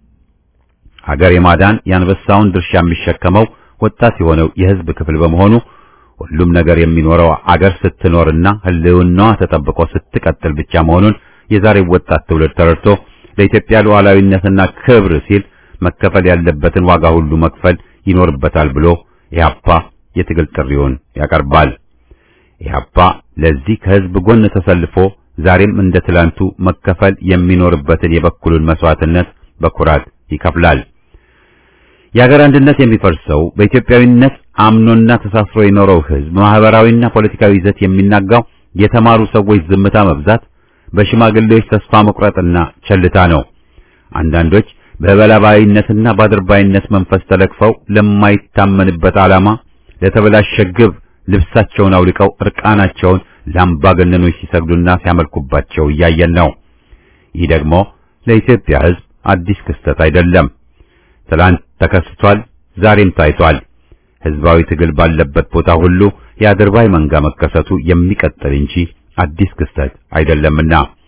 ሀገር የማዳን የአንበሳውን ድርሻ የሚሸከመው ወጣት የሆነው የሕዝብ ክፍል በመሆኑ ሁሉም ነገር የሚኖረው አገር ስትኖርና ሕልውናዋ ተጠብቆ ስትቀጥል ብቻ መሆኑን የዛሬው ወጣት ትውልድ ተረድቶ ለኢትዮጵያ ሉዓላዊነትና ክብር ሲል መከፈል ያለበትን ዋጋ ሁሉ መክፈል ይኖርበታል ብሎ ኢህአፓ የትግል ጥሪውን ያቀርባል። ኢህአፓ ለዚህ ከህዝብ ጎን ተሰልፎ ዛሬም እንደ ትላንቱ መከፈል የሚኖርበትን የበኩሉን መስዋዕትነት በኩራት ይከፍላል። የሀገር አንድነት የሚፈርሰው በኢትዮጵያዊነት አምኖና ተሳስሮ የኖረው ህዝብ ማህበራዊና ፖለቲካዊ ይዘት የሚናጋው የተማሩ ሰዎች ዝምታ መብዛት፣ በሽማግሌዎች ተስፋ መቁረጥና ቸልታ ነው። አንዳንዶች በበላባይነትና ባድርባይነት መንፈስ ተለክፈው ለማይታመንበት ዓላማ ለተበላሸ ግብ ልብሳቸውን አውልቀው እርቃናቸውን ለአምባገነኖች ሲሰግዱና ሲያመልኩባቸው እያየን ነው። ይህ ደግሞ ለኢትዮጵያ ህዝብ አዲስ ክስተት አይደለም። ትላንት ተከስቷል፣ ዛሬም ታይቷል። ህዝባዊ ትግል ባለበት ቦታ ሁሉ የአድርባይ መንጋ መከሰቱ የሚቀጥል እንጂ አዲስ ክስተት አይደለምና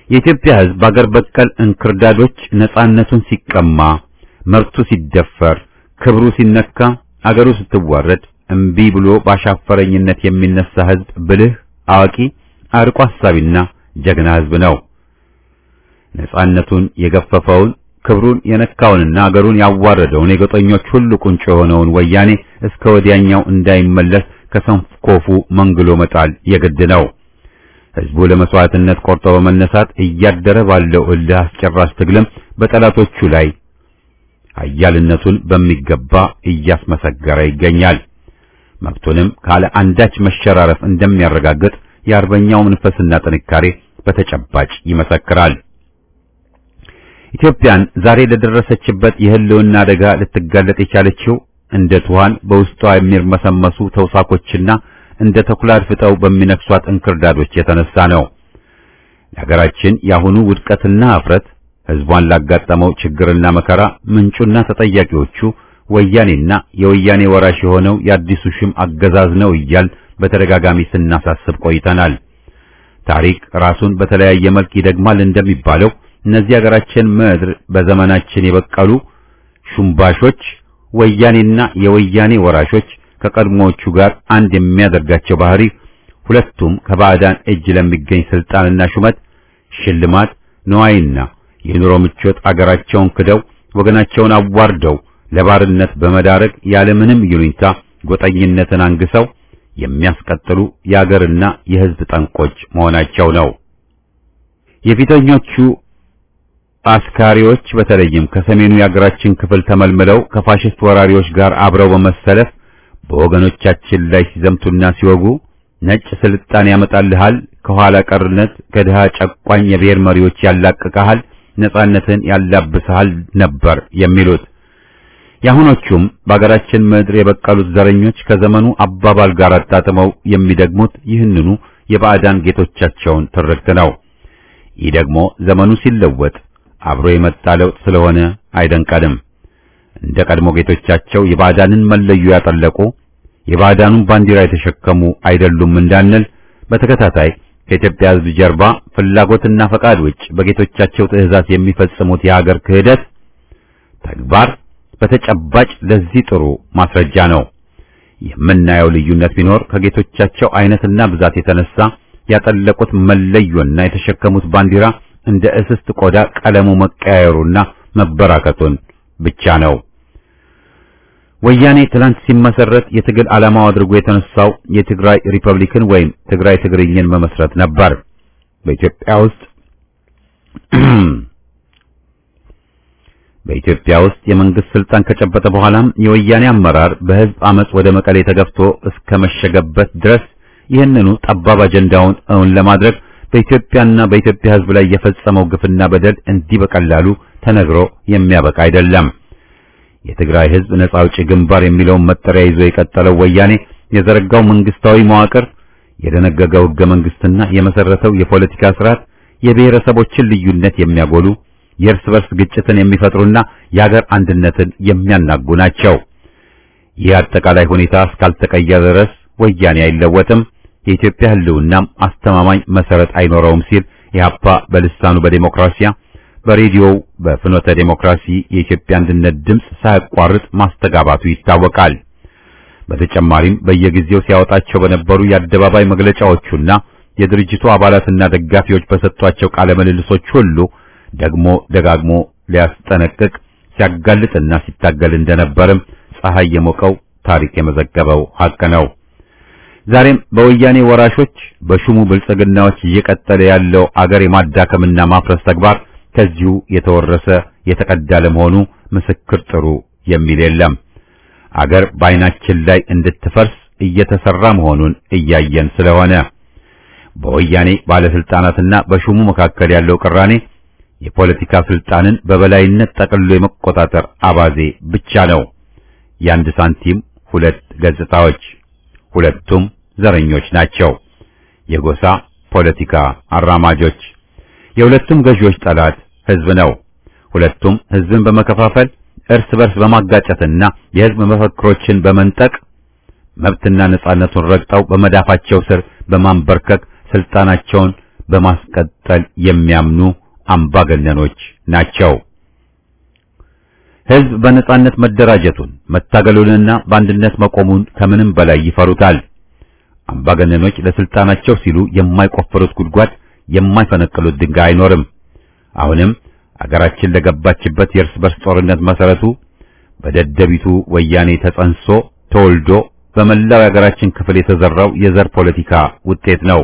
የኢትዮጵያ ሕዝብ በአገር በቀል እንክርዳዶች ነጻነቱን ሲቀማ፣ መብቱ ሲደፈር፣ ክብሩ ሲነካ፣ አገሩ ስትዋረድ እምቢ ብሎ ባሻፈረኝነት የሚነሳ ሕዝብ ብልህ፣ አዋቂ፣ አርቆ አሳቢና ጀግና ሕዝብ ነው። ነጻነቱን የገፈፈውን ክብሩን የነካውንና አገሩን ያዋረደውን የጎጠኞች ሁሉ ቁንጮ የሆነውን ወያኔ እስከ ወዲያኛው እንዳይመለስ ከሰንኮፉ መንግሎ መጣል የግድ ነው። ሕዝቡ ለመስዋዕትነት ቆርጦ በመነሳት እያደረ ባለው እልህ አስጨራሽ ትግልም በጠላቶቹ ላይ ኃያልነቱን በሚገባ እያስመሰገረ ይገኛል። መብቱንም ካለ አንዳች መሸራረፍ እንደሚያረጋግጥ የአርበኛው መንፈስና ጥንካሬ በተጨባጭ ይመሰክራል። ኢትዮጵያን ዛሬ ለደረሰችበት የህልውና አደጋ ልትጋለጥ የቻለችው እንደ ትኋን በውስጧ የሚርመሰመሱ ተውሳኮችና እንደ ተኩላ አድፍጠው በሚነክሷት እንክርዳዶች የተነሳ ነው። የሀገራችን የአሁኑ ውድቀትና እፍረት ህዝቧን ላጋጠመው ችግርና መከራ ምንጩና ተጠያቂዎቹ ወያኔና የወያኔ ወራሽ የሆነው የአዲሱ ሹም አገዛዝ ነው እያል በተደጋጋሚ ስናሳስብ ቆይተናል። ታሪክ ራሱን በተለያየ መልክ ይደግማል እንደሚባለው እነዚህ ሀገራችን ምድር በዘመናችን የበቀሉ ሹምባሾች ወያኔና የወያኔ ወራሾች ከቀድሞዎቹ ጋር አንድ የሚያደርጋቸው ባህሪ ሁለቱም ከባዕዳን እጅ ለሚገኝ ስልጣንና ሹመት፣ ሽልማት፣ ነዋይና የኑሮ ምቾት አገራቸውን ክደው ወገናቸውን አዋርደው ለባርነት በመዳረግ ያለምንም ይሉኝታ ጎጠኝነትን አንግሰው የሚያስቀጥሉ የአገርና የሕዝብ ጠንቆች መሆናቸው ነው። የፊተኞቹ አስካሪዎች በተለይም ከሰሜኑ የአገራችን ክፍል ተመልምለው ከፋሽስት ወራሪዎች ጋር አብረው በመሰለፍ በወገኖቻችን ላይ ሲዘምቱና ሲወጉ ነጭ ስልጣን ያመጣልሃል፣ ከኋላ ቀርነት ከድሃ ጨቋኝ የብሔር መሪዎች ያላቅቀሃል፣ ነጻነትን ያላብስሃል ነበር የሚሉት። የአሁኖቹም በአገራችን ምድር የበቀሉት ዘረኞች ከዘመኑ አባባል ጋር አጣጥመው የሚደግሙት ይህንኑ የባዕዳን ጌቶቻቸውን ትርክት ነው። ይህ ደግሞ ዘመኑ ሲለወጥ አብሮ የመጣ ለውጥ ስለሆነ አይደንቀንም። እንደ ቀድሞ ጌቶቻቸው የባዕዳንን መለዮ ያጠለቁ የባዕዳኑን ባንዲራ የተሸከሙ አይደሉም እንዳንል በተከታታይ ከኢትዮጵያ ሕዝብ ጀርባ ፍላጎትና ፈቃድ ውጭ በጌቶቻቸው ትእዛዝ የሚፈጽሙት የሀገር ክህደት ተግባር በተጨባጭ ለዚህ ጥሩ ማስረጃ ነው። የምናየው ልዩነት ቢኖር ከጌቶቻቸው አይነትና ብዛት የተነሳ ያጠለቁት መለዮና የተሸከሙት ባንዲራ እንደ እስስት ቆዳ ቀለሙ መቀያየሩና መበራከቱን ብቻ ነው። ወያኔ ትላንት ሲመሰረት የትግል ዓላማው አድርጎ የተነሳው የትግራይ ሪፐብሊክን ወይም ትግራይ ትግርኝን መመስረት ነበር። በኢትዮጵያ ውስጥ በኢትዮጵያ ውስጥ የመንግስት ስልጣን ከጨበጠ በኋላም የወያኔ አመራር በህዝብ አመጽ ወደ መቀሌ ተገፍቶ እስከ መሸገበት ድረስ ይህንኑ ጠባብ አጀንዳውን እውን ለማድረግ በኢትዮጵያና በኢትዮጵያ ህዝብ ላይ የፈጸመው ግፍና በደል እንዲህ በቀላሉ ተነግሮ የሚያበቃ አይደለም። የትግራይ ህዝብ ነጻ አውጪ ግንባር የሚለውን መጠሪያ ይዞ የቀጠለው ወያኔ የዘረጋው መንግስታዊ መዋቅር፣ የደነገገው ህገ መንግስትና የመሰረተው የፖለቲካ ስርዓት የብሔረሰቦችን ልዩነት የሚያጎሉ የእርስ በርስ ግጭትን የሚፈጥሩና የሀገር አንድነትን የሚያናጉ ናቸው። ይህ አጠቃላይ ሁኔታ እስካልተቀየረ ድረስ ወያኔ አይለወጥም፣ የኢትዮጵያ ህልውናም አስተማማኝ መሰረት አይኖረውም ሲል ኢህአፓ በልሳኑ በዴሞክራሲያ በሬዲዮው በፍኖተ ዴሞክራሲ የኢትዮጵያ አንድነት ድምፅ ሳያቋርጥ ማስተጋባቱ ይታወቃል። በተጨማሪም በየጊዜው ሲያወጣቸው በነበሩ የአደባባይ መግለጫዎቹና የድርጅቱ አባላትና ደጋፊዎች በሰጧቸው ቃለ ምልልሶች ሁሉ ደግሞ ደጋግሞ ሊያስጠነቅቅ ሲያጋልጥና ሲታገል እንደነበርም ፀሐይ የሞቀው ታሪክ የመዘገበው ሐቅ ነው። ዛሬም በወያኔ ወራሾች በሹሙ ብልጽግናዎች እየቀጠለ ያለው አገር የማዳከምና ማፍረስ ተግባር ከዚሁ የተወረሰ የተቀዳ ለመሆኑ ምስክር ጥሩ የሚል የለም። አገር በዓይናችን ላይ እንድትፈርስ እየተሰራ መሆኑን እያየን ስለሆነ በወያኔ ባለስልጣናትና በሹሙ መካከል ያለው ቅራኔ የፖለቲካ ስልጣንን በበላይነት ጠቅልሎ የመቆጣጠር አባዜ ብቻ ነው። የአንድ ሳንቲም ሁለት ገጽታዎች፣ ሁለቱም ዘረኞች ናቸው። የጎሳ ፖለቲካ አራማጆች የሁለቱም ገዢዎች ጠላት ህዝብ ነው። ሁለቱም ህዝብን በመከፋፈል እርስ በርስ በማጋጨትና የህዝብ መፈክሮችን በመንጠቅ መብትና ነጻነቱን ረግጠው በመዳፋቸው ስር በማንበርከክ ስልጣናቸውን በማስቀጠል የሚያምኑ አምባገነኖች ናቸው። ሕዝብ በነጻነት መደራጀቱን መታገሉንና በአንድነት መቆሙን ከምንም በላይ ይፈሩታል። አምባገነኖች ለስልጣናቸው ሲሉ የማይቆፍሩት ጉድጓድ የማይፈነቅሉት ድንጋይ አይኖርም። አሁንም አገራችን ለገባችበት የእርስ በርስ ጦርነት መሰረቱ በደደቢቱ ወያኔ ተጸንሶ ተወልዶ በመላው የሀገራችን ክፍል የተዘራው የዘር ፖለቲካ ውጤት ነው።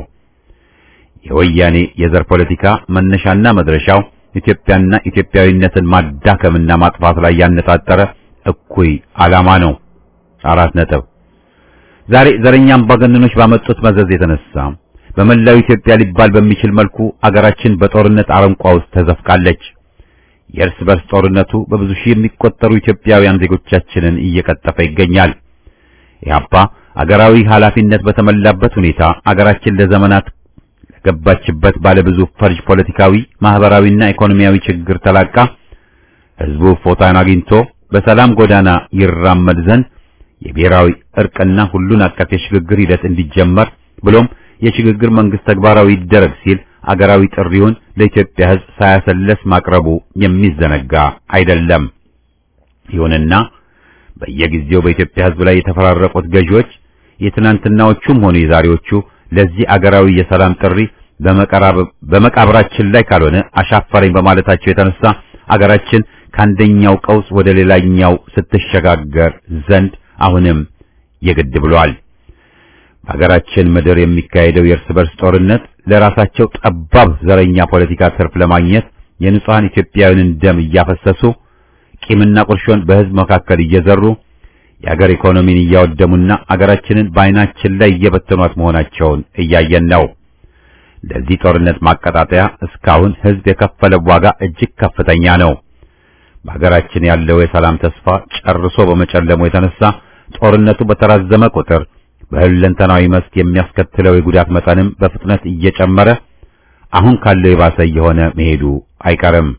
የወያኔ የዘር ፖለቲካ መነሻና መድረሻው ኢትዮጵያና ኢትዮጵያዊነትን ማዳከምና ማጥፋት ላይ ያነጣጠረ እኩይ ዓላማ ነው። አራት ነጥብ። ዛሬ ዘረኛ አምባገነኖች ባመጡት መዘዝ የተነሳ በመላው ኢትዮጵያ ሊባል በሚችል መልኩ አገራችን በጦርነት አረንቋ ውስጥ ተዘፍቃለች። የእርስ በርስ ጦርነቱ በብዙ ሺህ የሚቆጠሩ ኢትዮጵያውያን ዜጎቻችንን እየቀጠፈ ይገኛል። ኢህአፓ አገራዊ ኃላፊነት በተሞላበት ሁኔታ አገራችን ለዘመናት ለገባችበት ባለብዙ ፈርጅ ፖለቲካዊ፣ ማህበራዊና ኢኮኖሚያዊ ችግር ተላቃ ህዝቡ ፎታን አግኝቶ በሰላም ጎዳና ይራመድ ዘንድ የብሔራዊ እርቅና ሁሉን አቀፍ የሽግግር ሂደት እንዲጀመር ብሎም የሽግግር መንግስት ተግባራዊ ይደረግ ሲል አገራዊ ጥሪውን ለኢትዮጵያ ህዝብ ሳያሰለስ ማቅረቡ የሚዘነጋ አይደለም። ይሁንና በየጊዜው በኢትዮጵያ ህዝብ ላይ የተፈራረቁት ገዢዎች የትናንትናዎቹም ሆኑ የዛሬዎቹ ለዚህ አገራዊ የሰላም ጥሪ በመቃብራችን ላይ ካልሆነ አሻፈረኝ በማለታቸው የተነሳ አገራችን ከአንደኛው ቀውስ ወደ ሌላኛው ስትሸጋገር ዘንድ አሁንም የግድ ብሏል። በሀገራችን ምድር የሚካሄደው የእርስ በርስ ጦርነት ለራሳቸው ጠባብ ዘረኛ ፖለቲካ ትርፍ ለማግኘት የንጹሐን ኢትዮጵያውያንን ደም እያፈሰሱ ቂምና ቁርሾን በህዝብ መካከል እየዘሩ የአገር ኢኮኖሚን እያወደሙና አገራችንን በዓይናችን ላይ እየበተኗት መሆናቸውን እያየን ነው። ለዚህ ጦርነት ማቀጣጠያ እስካሁን ህዝብ የከፈለው ዋጋ እጅግ ከፍተኛ ነው። በሀገራችን ያለው የሰላም ተስፋ ጨርሶ በመጨለሙ የተነሳ ጦርነቱ በተራዘመ ቁጥር በሁለንተናዊ መስክ የሚያስከትለው የጉዳት መጠንም በፍጥነት እየጨመረ አሁን ካለው የባሰ እየሆነ መሄዱ አይቀርም።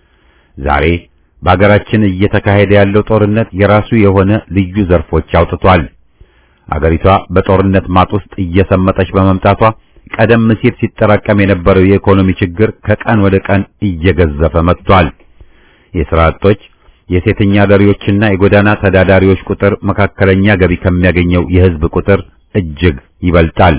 ዛሬ በአገራችን እየተካሄደ ያለው ጦርነት የራሱ የሆነ ልዩ ዘርፎች አውጥቷል። አገሪቷ በጦርነት ማጥ ውስጥ እየሰመጠች በመምጣቷ ቀደም ሲል ሲጠራቀም የነበረው የኢኮኖሚ ችግር ከቀን ወደ ቀን እየገዘፈ መጥቷል። የሥራ አጦች፣ የሴተኛ አዳሪዎችና የጎዳና ተዳዳሪዎች ቁጥር መካከለኛ ገቢ ከሚያገኘው የህዝብ ቁጥር እጅግ ይበልጣል።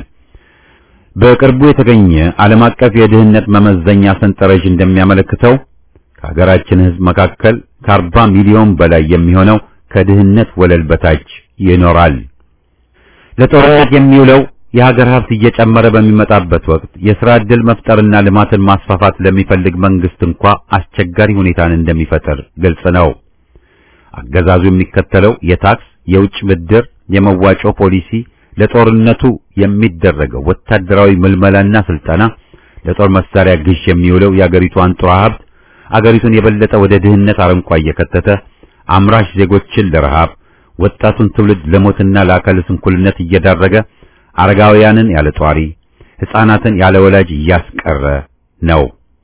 በቅርቡ የተገኘ ዓለም አቀፍ የድህነት መመዘኛ ሰንጠረዥ እንደሚያመለክተው ከሀገራችን ህዝብ መካከል ከአርባ ሚሊዮን በላይ የሚሆነው ከድህነት ወለል በታች ይኖራል። ለጦርነት የሚውለው የሀገር ሀብት እየጨመረ በሚመጣበት ወቅት የሥራ ዕድል መፍጠርና ልማትን ማስፋፋት ለሚፈልግ መንግስት እንኳ አስቸጋሪ ሁኔታን እንደሚፈጥር ግልጽ ነው። አገዛዙ የሚከተለው የታክስ፣ የውጭ ብድር፣ የመዋጮ ፖሊሲ፣ ለጦርነቱ የሚደረገው ወታደራዊ ምልመላና ስልጠና፣ ለጦር መሳሪያ ግዥ የሚውለው የአገሪቱ አንጡራ ሀብት አገሪቱን የበለጠ ወደ ድህነት አረንቋ እየከተተ አምራች ዜጎችን ለረሃብ፣ ወጣቱን ትውልድ ለሞትና ለአካለ ስንኩልነት እየዳረገ አረጋውያንን ያለ ጧሪ ሕፃናትን ያለ ወላጅ እያስቀረ ነው።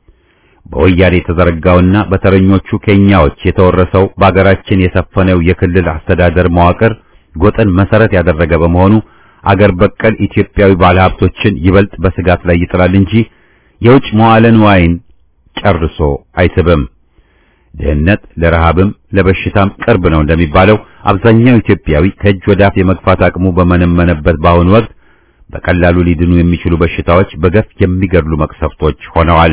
በወያኔ የተዘረጋውና በተረኞቹ ኬንያዎች የተወረሰው በአገራችን የሰፈነው የክልል አስተዳደር መዋቅር ጎጥን መሰረት ያደረገ በመሆኑ አገር በቀል ኢትዮጵያዊ ባለሀብቶችን ይበልጥ በስጋት ላይ ይጥላል እንጂ የውጭ መዋዕለ ንዋይን ጨርሶ አይስብም። ድህነት ለረሃብም ለበሽታም ቅርብ ነው እንደሚባለው አብዛኛው ኢትዮጵያዊ ከእጅ ወዳፍ የመግፋት አቅሙ በመነመነበት በአሁኑ ወቅት በቀላሉ ሊድኑ የሚችሉ በሽታዎች በገፍ የሚገድሉ መቅሰፍቶች ሆነዋል።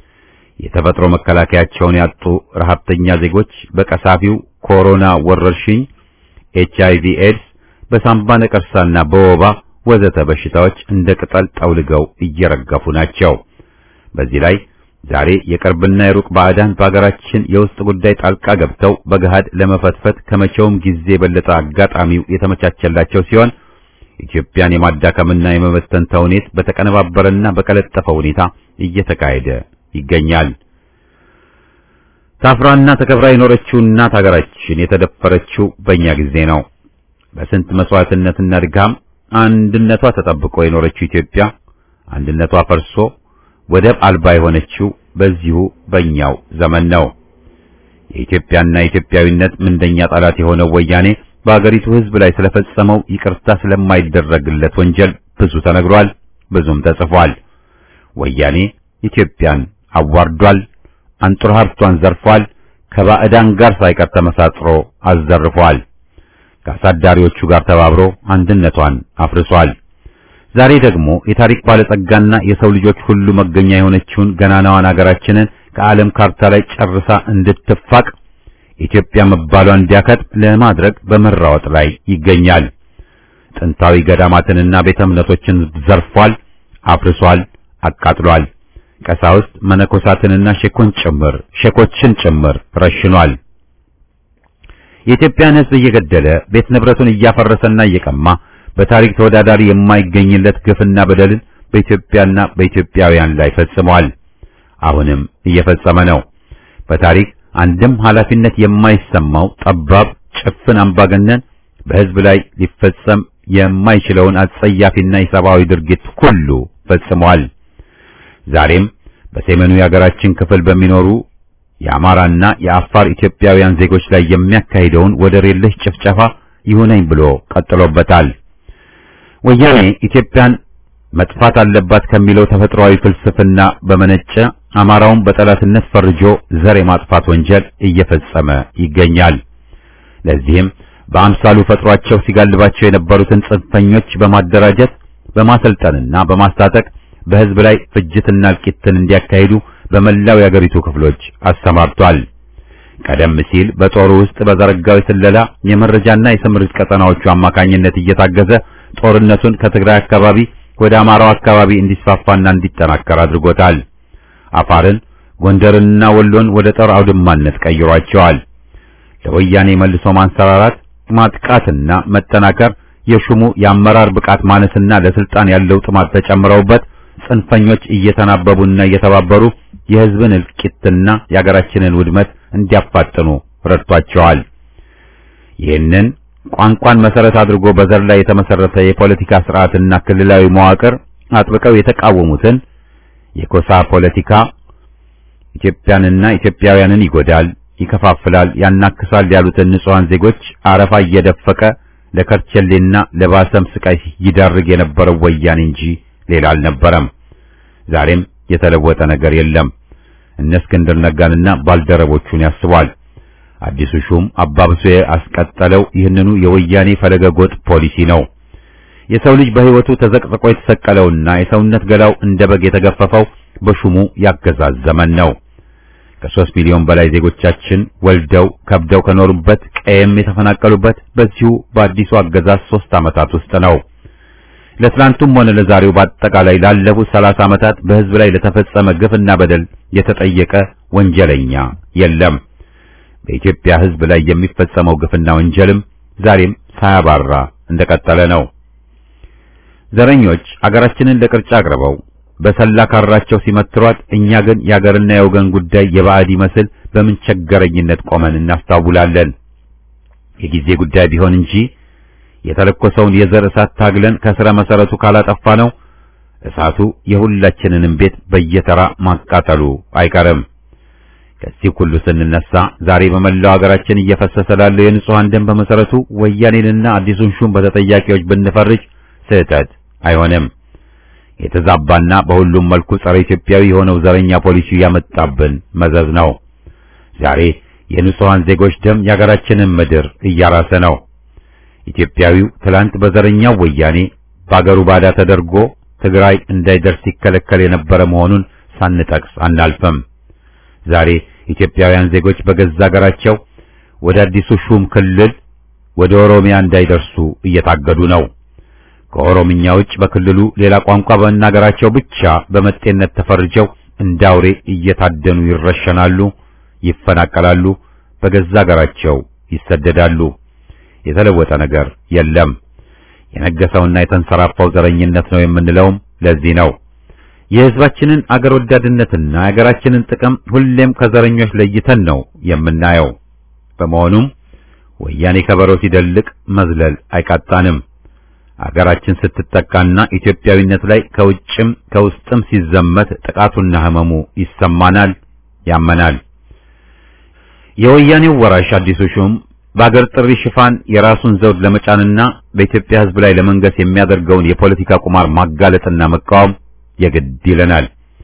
የተፈጥሮ መከላከያቸውን ያጡ ረሃብተኛ ዜጎች በቀሳፊው ኮሮና ወረርሽኝ፣ ኤች አይቪ ኤድስ፣ በሳምባ ነቀርሳና በወባ ወዘተ በሽታዎች እንደ ቅጠል ጠውልገው እየረገፉ ናቸው። በዚህ ላይ ዛሬ የቅርብና የሩቅ ባዕዳን በአገራችን የውስጥ ጉዳይ ጣልቃ ገብተው በገሃድ ለመፈትፈት ከመቼውም ጊዜ የበለጠ አጋጣሚው የተመቻቸላቸው ሲሆን ኢትዮጵያን የማዳከምና የመበተን ተውኔት በተቀነባበረና በቀለጠፈ ሁኔታ እየተካሄደ ይገኛል። ታፍራና ተከብራ የኖረችው እናት ሀገራችን የተደፈረችው በእኛ ጊዜ ነው። በስንት መስዋዕትነትና ድካም አንድነቷ ተጠብቆ የኖረችው ኢትዮጵያ አንድነቷ ፈርሶ ወደብ አልባ የሆነችው በዚሁ በእኛው ዘመን ነው። የኢትዮጵያና የኢትዮጵያዊነት ምንደኛ ጠላት የሆነው ወያኔ በአገሪቱ ሕዝብ ላይ ስለፈጸመው ይቅርታ ስለማይደረግለት ወንጀል ብዙ ተነግሯል፣ ብዙም ተጽፏል። ወያኔ ኢትዮጵያን አዋርዷል፣ አንጡር ሀብቷን ዘርፏል፣ ከባዕዳን ጋር ሳይቀር ተመሳጥሮ አዘርፏል። ከአሳዳሪዎቹ ጋር ተባብሮ አንድነቷን አፍርሷል። ዛሬ ደግሞ የታሪክ ባለጸጋና የሰው ልጆች ሁሉ መገኛ የሆነችውን ገናናዋን አገራችንን ከዓለም ካርታ ላይ ጨርሳ እንድትፋቅ ኢትዮጵያ መባሏን እንዲያከትም ለማድረግ በመራወጥ ላይ ይገኛል። ጥንታዊ ገዳማትንና ቤተ እምነቶችን ዘርፏል፣ አፍርሷል፣ አቃጥሏል። ቀሳውስት መነኮሳትንና ሼኮን ጭምር ሼኮችን ጭምር ረሽኗል። የኢትዮጵያን ሕዝብ እየገደለ ቤት ንብረቱን እያፈረሰና እየቀማ በታሪክ ተወዳዳሪ የማይገኝለት ግፍና በደልን በኢትዮጵያና በኢትዮጵያውያን ላይ ፈጽሟል። አሁንም እየፈጸመ ነው። በታሪክ አንድም ኃላፊነት የማይሰማው ጠባብ ጭፍን አምባገነን በሕዝብ ላይ ሊፈጸም የማይችለውን አጸያፊና የሰብአዊ ድርጊት ሁሉ ፈጽሟል። ዛሬም በሰሜኑ የሀገራችን ክፍል በሚኖሩ የአማራና የአፋር ኢትዮጵያውያን ዜጎች ላይ የሚያካሂደውን ወደር የለሽ ጭፍጨፋ ይሁነኝ ብሎ ቀጥሎበታል። ወያኔ ኢትዮጵያን መጥፋት አለባት ከሚለው ተፈጥሯዊ ፍልስፍና በመነጨ አማራውን በጠላትነት ፈርጆ ዘር የማጥፋት ወንጀል እየፈጸመ ይገኛል። ለዚህም በአምሳሉ ፈጥሯቸው ሲጋልባቸው የነበሩትን ጽንፈኞች በማደራጀት በማሰልጠንና በማስታጠቅ በሕዝብ ላይ ፍጅትና እልቂትን እንዲያካሂዱ በመላው የአገሪቱ ክፍሎች አሰማርቷል። ቀደም ሲል በጦሩ ውስጥ በዘረጋው የስለላ የመረጃና የስምሪት ቀጠናዎቹ አማካኝነት እየታገዘ ጦርነቱን ከትግራይ አካባቢ ወደ አማራው አካባቢ እንዲስፋፋና እንዲጠናከር አድርጎታል። አፋርን፣ ጎንደርንና ወሎን ወደ ጦር አውድማነት ቀይሯቸዋል። ለወያኔ መልሶ ማንሰራራት ማጥቃትና መጠናከር የሹሙ የአመራር ብቃት ማነስና ለስልጣን ያለው ጥማት ተጨምረውበት ጽንፈኞች እየተናበቡና እየተባበሩ የሕዝብን እልቂትና የአገራችንን ውድመት እንዲያፋጥኑ ረድቷቸዋል። ይህንን ቋንቋን መሰረት አድርጎ በዘር ላይ የተመሰረተ የፖለቲካ ስርዓትና ክልላዊ መዋቅር አጥብቀው የተቃወሙትን የኮሳ ፖለቲካ ኢትዮጵያንና ኢትዮጵያውያንን ይጎዳል፣ ይከፋፍላል፣ ያናክሳል ያሉትን ንጹሐን ዜጎች አረፋ እየደፈቀ ለከርቸሌና ለባሰም ስቃይ ይዳርግ የነበረው ወያኔ እንጂ ሌላ አልነበረም። ዛሬም የተለወጠ ነገር የለም። እነ እስክንድር ነጋንና ባልደረቦቹን ያስቧል። አዲሱ ሹም አባብሶ ያስቀጠለው ይህንኑ የወያኔ ፈለገ ጎጥ ፖሊሲ ነው። የሰው ልጅ በሕይወቱ ተዘቅዝቆ የተሰቀለውና የሰውነት ገላው እንደ በግ የተገፈፈው በሹሙ ያገዛዝ ዘመን ነው። ከሦስት ሚሊዮን በላይ ዜጎቻችን ወልደው ከብደው ከኖሩበት ቀየም የተፈናቀሉበት በዚሁ በአዲሱ አገዛዝ ሦስት ዓመታት ውስጥ ነው። ለትላንቱም ሆነ ለዛሬው በአጠቃላይ ላለፉት ሰላሳ ዓመታት በሕዝብ ላይ ለተፈጸመ ግፍና በደል የተጠየቀ ወንጀለኛ የለም። በኢትዮጵያ ሕዝብ ላይ የሚፈጸመው ግፍና ወንጀልም ዛሬም ሳያባራ እንደቀጠለ ነው። ዘረኞች አገራችንን ለቅርጫ አቅርበው በሰላ ካራቸው ሲመትሯት፣ እኛ ግን የአገርና የወገን ጉዳይ የባዕድ ይመስል በምን ቸገረኝነት ቆመን እናስታውላለን። የጊዜ ጉዳይ ቢሆን እንጂ የተለኮሰውን የዘር እሳት ታግለን ከስረ መሰረቱ ካላጠፋ ነው እሳቱ የሁላችንንም ቤት በየተራ ማቃጠሉ አይቀርም። ከዚህ ሁሉ ስንነሳ ዛሬ በመላው ሀገራችን እየፈሰሰ ላለው የንጹሃን ደም በመሰረቱ ወያኔንና አዲሱን ሹም በተጠያቂዎች ብንፈርጅ ስህተት አይሆንም። የተዛባና በሁሉም መልኩ ጸረ ኢትዮጵያዊ የሆነው ዘረኛ ፖሊሲ ያመጣብን መዘዝ ነው። ዛሬ የንጹሃን ዜጎች ደም የሀገራችንን ምድር እያራሰ ነው። ኢትዮጵያዊው ትላንት በዘረኛው ወያኔ በአገሩ ባዳ ተደርጎ ትግራይ እንዳይደርስ ሲከለከል የነበረ መሆኑን ሳንጠቅስ አናልፍም። ዛሬ ኢትዮጵያውያን ዜጎች በገዛ አገራቸው ወደ አዲሱ ሹም ክልል ወደ ኦሮሚያ እንዳይደርሱ እየታገዱ ነው። ከኦሮምኛ ውጭ በክልሉ ሌላ ቋንቋ በመናገራቸው ብቻ በመጤነት ተፈርጀው እንዳውሬ እየታደኑ ይረሸናሉ፣ ይፈናቀላሉ፣ በገዛ አገራቸው ይሰደዳሉ። የተለወጠ ነገር የለም። የነገሰውና የተንሰራፋው ዘረኝነት ነው የምንለውም ለዚህ ነው። የሕዝባችንን አገር ወዳድነትና የአገራችንን ጥቅም ሁሌም ከዘረኞች ለይተን ነው የምናየው። በመሆኑም ወያኔ ከበሮ ሲደልቅ መዝለል አይቃጣንም። አገራችን ስትጠቃና ኢትዮጵያዊነት ላይ ከውጭም ከውስጥም ሲዘመት ጥቃቱና ሕመሙ ይሰማናል፣ ያመናል። የወያኔው ወራሽ አዲሱ ሹም በአገር ጥሪ ሽፋን የራሱን ዘውድ ለመጫንና በኢትዮጵያ ሕዝብ ላይ ለመንገስ የሚያደርገውን የፖለቲካ ቁማር ማጋለጥና መቃወም የግድ ይለናል።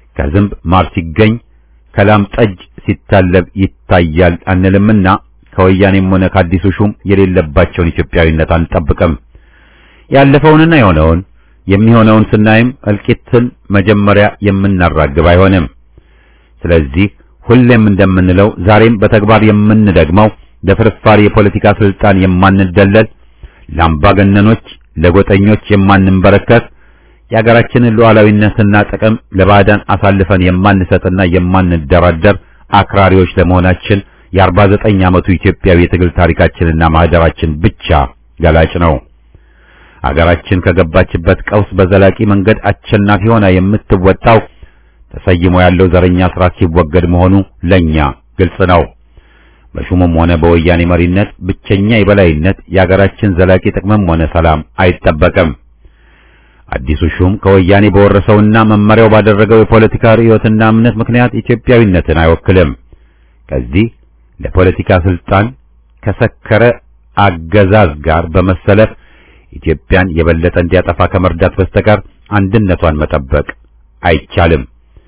ከዝንብ ማር ሲገኝ ከላም ጠጅ ሲታለብ ይታያል አንልምና ከወያኔም ሆነ ከአዲሱ ሹም የሌለባቸውን ኢትዮጵያዊነት አንጠብቅም። ያለፈውንና የሆነውን የሚሆነውን ስናይም እልቂትን መጀመሪያ የምናራግብ አይሆንም። ስለዚህ ሁሌም እንደምንለው ዛሬም በተግባር የምንደግመው ለፍርፋሪ የፖለቲካ ስልጣን የማንደለል ለአምባገነኖች፣ ለጎጠኞች የማንንበረከት የሀገራችንን ሉዓላዊነትና ጥቅም ለባዕዳን አሳልፈን የማንሰጥና የማንደራደር አክራሪዎች ለመሆናችን የአርባ ዘጠኝ ዓመቱ ኢትዮጵያዊ የትግል ታሪካችንና ማህደራችን ብቻ ገላጭ ነው። አገራችን ከገባችበት ቀውስ በዘላቂ መንገድ አሸናፊ ሆና የምትወጣው ተሰይሞ ያለው ዘረኛ ስርዓት ሲወገድ መሆኑ ለኛ ግልጽ ነው። በሹሙም ሆነ በወያኔ መሪነት ብቸኛ የበላይነት የአገራችን ዘላቂ ጥቅምም ሆነ ሰላም አይጠበቅም። አዲሱ ሹም ከወያኔ በወረሰውና መመሪያው ባደረገው የፖለቲካ ርዕዮትና እምነት ምክንያት ኢትዮጵያዊነትን አይወክልም። ከዚህ ለፖለቲካ ስልጣን ከሰከረ አገዛዝ ጋር በመሰለፍ ኢትዮጵያን የበለጠ እንዲያጠፋ ከመርዳት በስተቀር አንድነቷን መጠበቅ አይቻልም።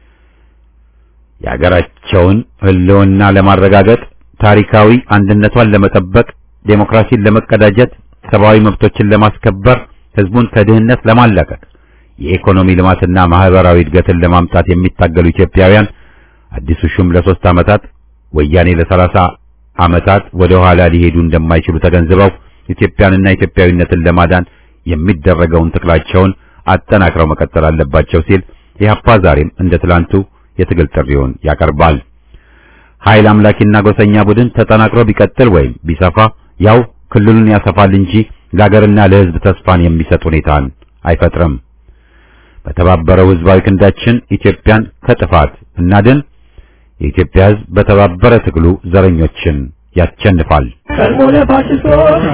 የሀገራቸውን ሕልውና ለማረጋገጥ ታሪካዊ አንድነቷን ለመጠበቅ ዴሞክራሲን ለመቀዳጀት ሰብአዊ መብቶችን ለማስከበር ህዝቡን ከድህነት ለማላቀቅ የኢኮኖሚ ልማትና ማህበራዊ እድገትን ለማምጣት የሚታገሉ ኢትዮጵያውያን አዲሱ ሹም ለሶስት ዓመታት ወያኔ ለሰላሳ ዓመታት ወደ ኋላ ሊሄዱ እንደማይችሉ ተገንዝበው ኢትዮጵያንና ኢትዮጵያዊነትን ለማዳን የሚደረገውን ትግላቸውን አጠናክረው መቀጠል አለባቸው ሲል ኢህአፓ ዛሬም እንደ ትላንቱ የትግል ጥሪውን ያቀርባል። ኃይል አምላኪና ጎሰኛ ቡድን ተጠናክሮ ቢቀጥል ወይም ቢሰፋ ያው ክልሉን ያሰፋል እንጂ ለሀገርና ለህዝብ ተስፋን የሚሰጥ ሁኔታን አይፈጥርም። በተባበረው ህዝባዊ ክንዳችን ኢትዮጵያን ከጥፋት እናድን። የኢትዮጵያ ህዝብ በተባበረ ትግሉ ዘረኞችን ያቸንፋል። ቀድሞ ለፋሽስቶች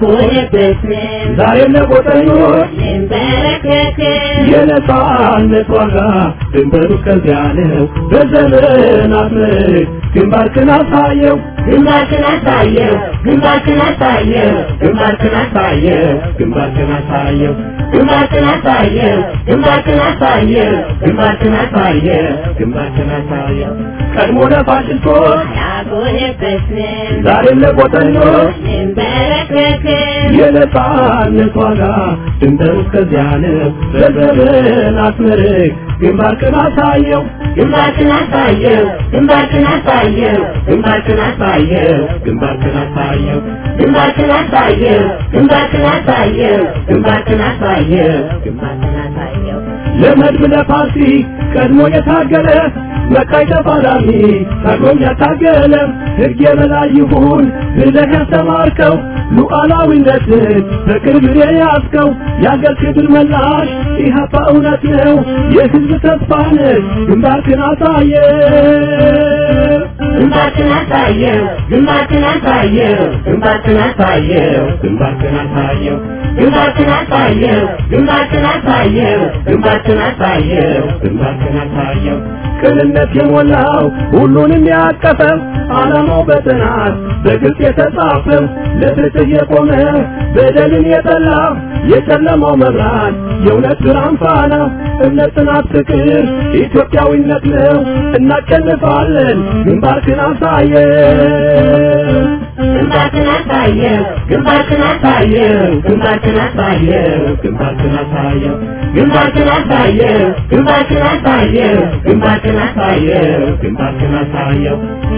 ዛሬም ለጎጠኞች የነጻነት ዋጋ ድንበሩ እስከዚያ ነው። በዘመናት ምርክ ግንባርክን አሳየው ግንባርክን አሳየው ግንባርክን አሳየው ግንባርክን አሳየው ግንባርክን አሳየው ግንባርክን አሳየው ግንባርክን አሳየው ግንባርክን አሳየው ግንባርክን አሳየው ቀድሞ ለፋሽስቶች ያጎነበስን ዛሬም ለጎጠኞች እንበረከክን የነጻነት ዋጋ ድንበሩ እስከዚያ ነው። በዘመናት ምርክ ግንባርክን አሳየው ግንባርክን አሳየው ግንባርክን አሳየው ግንባርክን አሳየው ግንባርክን አሳየው ግንባርክን አሳየው ግንባርክን አሳየው ግንባርክን አሳየው ግንባርክን አሳየው ለመድብ ለፓርቲ ቀድሞ የታገለ መቃይ ተፋላሚ ቀድሞም ያታገለ ሕግ የበላይ ይሁን ብለህ ያስተማርከው ሉዓላዊነትን በቅርብ የያዝከው የአገር ክብር መላሽ ኢህአፓ እውነት ነው የሕዝብ ተስፋ ነህ ግንባርክን አሳየ ግንባርክን አሳየው ግንባርክን አሳየው ግንባርክን አሳየው ግንባርክን አሳየው ግንባርክን አሳየው ግንባርክን አሳየው ግንባርክን አሳየው ግንባርክን አሳየው ቅንነት የሞላው ሁሉንም ያቀፈው ዓላማው በጥናት በግልጽ የተጻፈው ለፍትህ የቆመ በደልን የጠላ የጨለማው መብራት የእውነት ብርሃን ፋና እምነት፣ ጽናት፣ ፍቅር ኢትዮጵያዊነት ነው። እናሸንፋለን። ግንባርክን አሳየው ግንባርክን አሳየው ግንባርክን አሳየው ግንባርክን አሳየው ግንባርክን አሳየው ግንባርክን አሳየው ግንባርክን አሳየው ግንባርክን አሳየው ግንባርክን አሳየው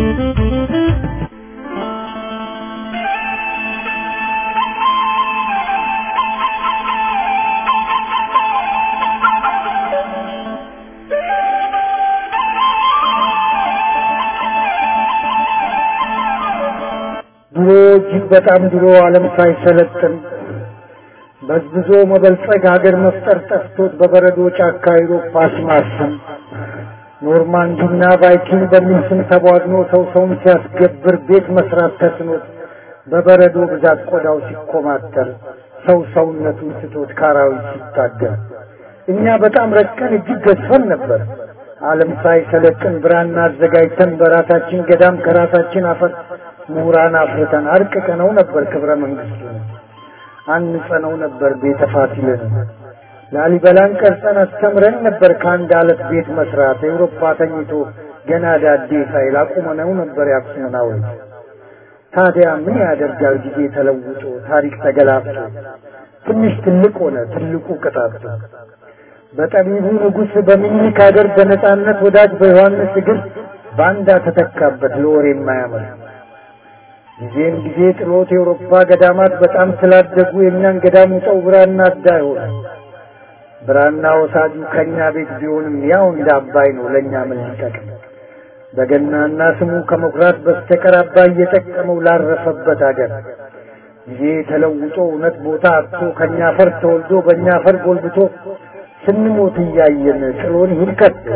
ድሮ እጅግ በጣም ድሮ ዓለም ሳይሰለጥን በዝብዞ መበልጸግ ሀገር መፍጠር ጠፍቶት በበረዶ ጫካ አውሮፓ ሲማስን ኖርማንዲና ቫይኪንግ በሚል ስም ተቧድኖ ሰው ሰውን ሲያስገብር ቤት መስራት ተስኖት በበረዶ ብዛት ቆዳው ሲኮማተር ሰው ሰውነቱን ስቶት ካራዊት ሲታገል እኛ በጣም ረቀን እጅግ ገዝፈን ነበር። ዓለም ሳይሰለጥን ብራና አዘጋጅተን በራሳችን ገዳም ከራሳችን አፈር ምሁራን አፍርተን አርቅቀነው ነበር ክብረ መንግስቱን አንጸነው ነበር ቤተ ፋሲልን ላሊበላን ቀርጸን አስተምረን ነበር ከአንድ አለት ቤት መስራት ኤውሮፓ ተኝቶ ገና ዳዴ ሳይል አቁመነው ነበር የአክሱምን ሐውልት። ታዲያ ምን ያደርጋል ጊዜ ተለውጦ ታሪክ ተገላብጦ ትንሽ ትልቅ ሆነ ትልቁ ቅጣቱ። በጠቢቡ ንጉሥ በሚኒክ አገር በነጻነት ወዳጅ በዮሐንስ እግር ባንዳ ተተካበት ለወሬ የማያምር ጊዜም ጊዜ ጥሎት የአውሮፓ ገዳማት በጣም ስላደጉ የእኛን ገዳም ውጠው ብራና አዳ ሆነ። ብራና ወሳጁ ከእኛ ቤት ቢሆንም ያው እንደ አባይ ነው ለእኛ ምን ሊጠቅም? በገናና ስሙ ከመኩራት በስተቀር አባይ እየጠቀመው ላረፈበት አገር ጊዜ ተለውጦ እውነት ቦታ አጥቶ ከእኛ አፈር ተወልዶ በእኛ አፈር ጎልብቶ ስንሞት እያየን ጥሎን ይሂድ ከቶ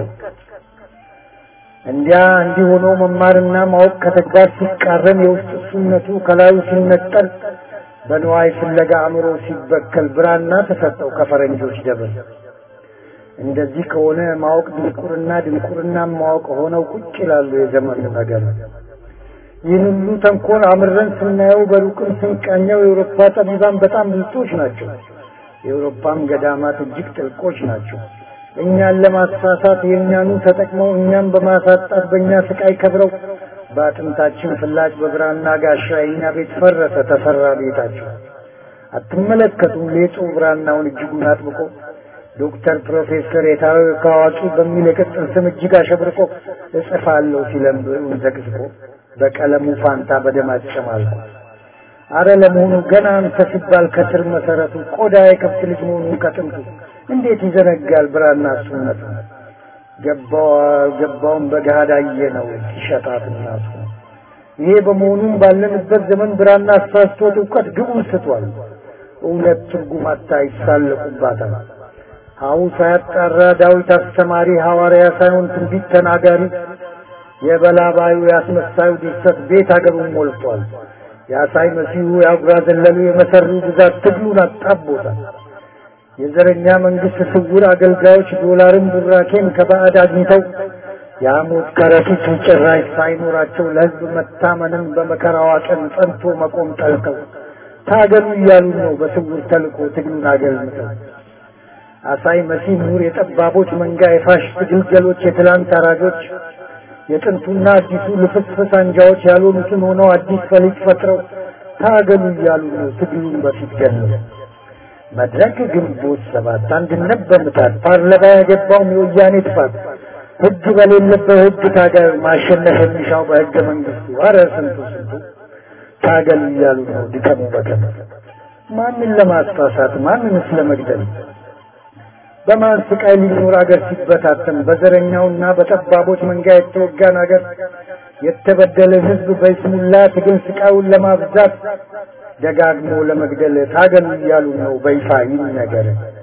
እንዲያ እንዲህ ሆኖ መማርና ማወቅ ከተግባር ሲቃረን የውስጥ እሱነቱ ከላዩ ሲነጠል በንዋይ ፍለጋ አእምሮ ሲበከል ብራና ተሰጠው ከፈረንጆች ደብር። እንደዚህ ከሆነ ማወቅ ድንቁርና ድንቁርና ማወቅ ሆነው ቁጭ ይላሉ የዘመኑ ነገር። ይህን ሁሉ ተንኮል አምረን ስናየው በሩቅም ስንቃኘው የአውሮፓ ጠቢባን በጣም ብልጦች ናቸው። የአውሮፓም ገዳማት እጅግ ጥልቆች ናቸው። እኛን ለማሳሳት የእኛኑ ተጠቅመው እኛን በማሳጣት በእኛ ስቃይ ከብረው በአጥንታችን ፍላጭ በብራና ጋሻ የእኛ ቤት ፈረሰ ተሰራ ቤታቸው። አትመለከቱም ሌጡ ብራናውን እጅጉን አጥብቆ ዶክተር ፕሮፌሰር የታወቀ አዋቂ በሚል የቅጽል ስም እጅግ አሸብርቆ እጽፋለሁ ሲለም ብዕሩን ዘቅዝቆ በቀለሙ ፋንታ በደም አጨማልቆ አረ ለመሆኑ ገና አንተ ሲባል ከስር መሰረቱ ቆዳ የከብት ልጅ መሆኑን ከጥንቱ እንዴት ይዘነጋል ብራና እሱነቱ? ገባው አልገባውም በገሃድ አየነው ሲሸጣት እናቱ። ይሄ በመሆኑም ባለንበት ዘመን ብራና አሳስቶት እውቀት ግቡን ስቷል። እውነት ትርጉም አታ ይሳለቁባታል። ሀው ሳያጣራ ዳዊት አስተማሪ ሐዋርያ ሳይሆን ትንቢት ተናጋሪ የበላባዩ ያስመሳዩ ድርሰት ቤት አገሩን ሞልቷል። የአሳይ መሲሁ የአጉራ ዘለሉ የመሰሩ ብዛት ትግሉን አጣቦታል። የዘረኛ መንግስት ስውር አገልጋዮች ዶላርን ቡራኬን ከባዕድ አግኝተው የሐሞት ከረጢት ጭራሽ ሳይኖራቸው ለሕዝብ መታመንን በመከራዋ ቀን ጸንቶ መቆም ጠልተው ታገሉ እያሉ ነው በስውር ተልኮ ትግሉን አገልምተው። አሳይ መሲህ ምሁር የጠባቦች መንጋ የፋሽስት ግልገሎች የትላንት አራጆች የጥንቱና አዲሱ ልፍስፍስ አንጃዎች ያልሆኑትን ሆነው አዲስ ፈሊጥ ፈጥረው ታገሉ እያሉ ነው ትግሉን በፊት ገለው። መድረክ ግንቦት ሰባት አንድነት በምታት ፓርላማ ያገባውም የወያኔ ጥፋት ህግ በሌለበት ህግ ታገል ማሸነፍ የሚሻው በህገ መንግስቱ አረ ስንቱ ስንቱ ታገል እያሉ ነው ድከሙ በቀን ማንን ለማስፋሳት ማንንስ ለመግደል በማን ስቃይ ሊኖር አገር ሲበታተን በዘረኛውና በጠባቦች መንጋ የተወጋን አገር የተበደለ ህዝብ በይስሙላ ትግል ስቃዩን ለማብዛት ደጋግሞ ለመግደል ታገሉ እያሉ ነው በይፋ ይነገር።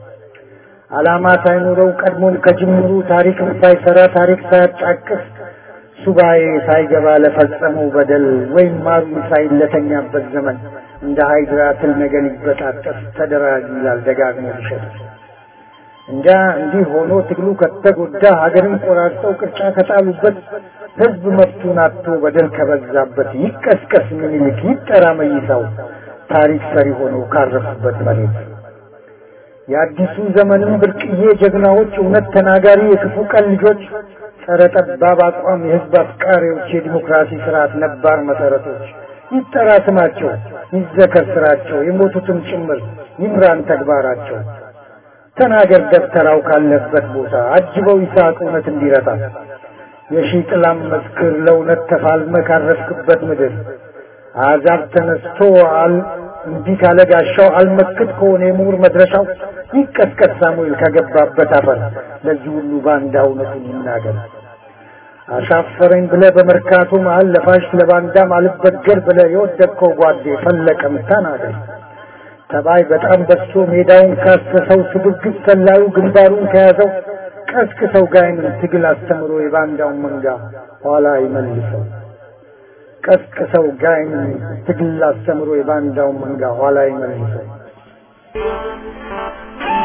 ዓላማ ሳይኖረው ቀድሞም ከጅምሩ ታሪክም ሳይሰራ ታሪክ ሳያጫቅስ ሱባኤ ሳይገባ ለፈጸመው በደል ወይም ማሩን ሳይለተኛበት ዘመን እንደ ሃይድራ ትል ነገር ይበጣጠስ ተደራጅ ይላል ደጋግሞ ሊሸጥ እንዳ እንዲህ ሆኖ ትግሉ ከተጎዳ ሀገርን ቆራርጠው ቅርጫ ከጣሉበት ህዝብ መብቱን አጥቶ በደል ከበዛበት ይቀስቀስ ምኒልክ ይጠራ መይሳው ታሪክ ሰሪ ሆነው ካረፉበት መሬት የአዲሱ ዘመንም ብርቅዬ ጀግናዎች እውነት ተናጋሪ የክፉ ቀን ልጆች ጸረ ጠባብ አቋም የህዝብ አፍቃሪዎች የዲሞክራሲ ስርዓት ነባር መሰረቶች ይጠራ ስማቸው ይዘከር ስራቸው የሞቱትም ጭምር ይምራን ተግባራቸው ተናገር ደብተራው ካለበት ቦታ አጅበው ይስሐቅ እውነት እንዲረታ የሺህ ጥላም መስክር ለእውነት ተፋልመ ካረፍክበት ምድር አሕዛብ ተነስቶ አል እንዲህ ካለ ጋሻው አልመክት ከሆነ የምሁር መድረሻው ይቀስቀስ ሳሙኤል ከገባበት አፈር ለዚህ ሁሉ ባንዳ እውነቱን ይናገር። አሻፈረኝ ብለ በመርካቶ መሀል ለፋሽ ለባንዳም አልበገር ብለ የወደቅከው ጓዴ ፈለቀም ተናገር። ተባይ በጣም በዝቶ ሜዳውን ካሰሰው ስግብግብ ሰላዩ ግንባሩን ከያዘው ቀስቅሰው ጋይንን ትግል አስተምሮ የባንዳውን መንጋ ኋላ ይመልሰው። ቀስቅሰው ጋይንን ትግል አስተምሮ የባንዳውን መንጋ ኋላ ይመልሰው።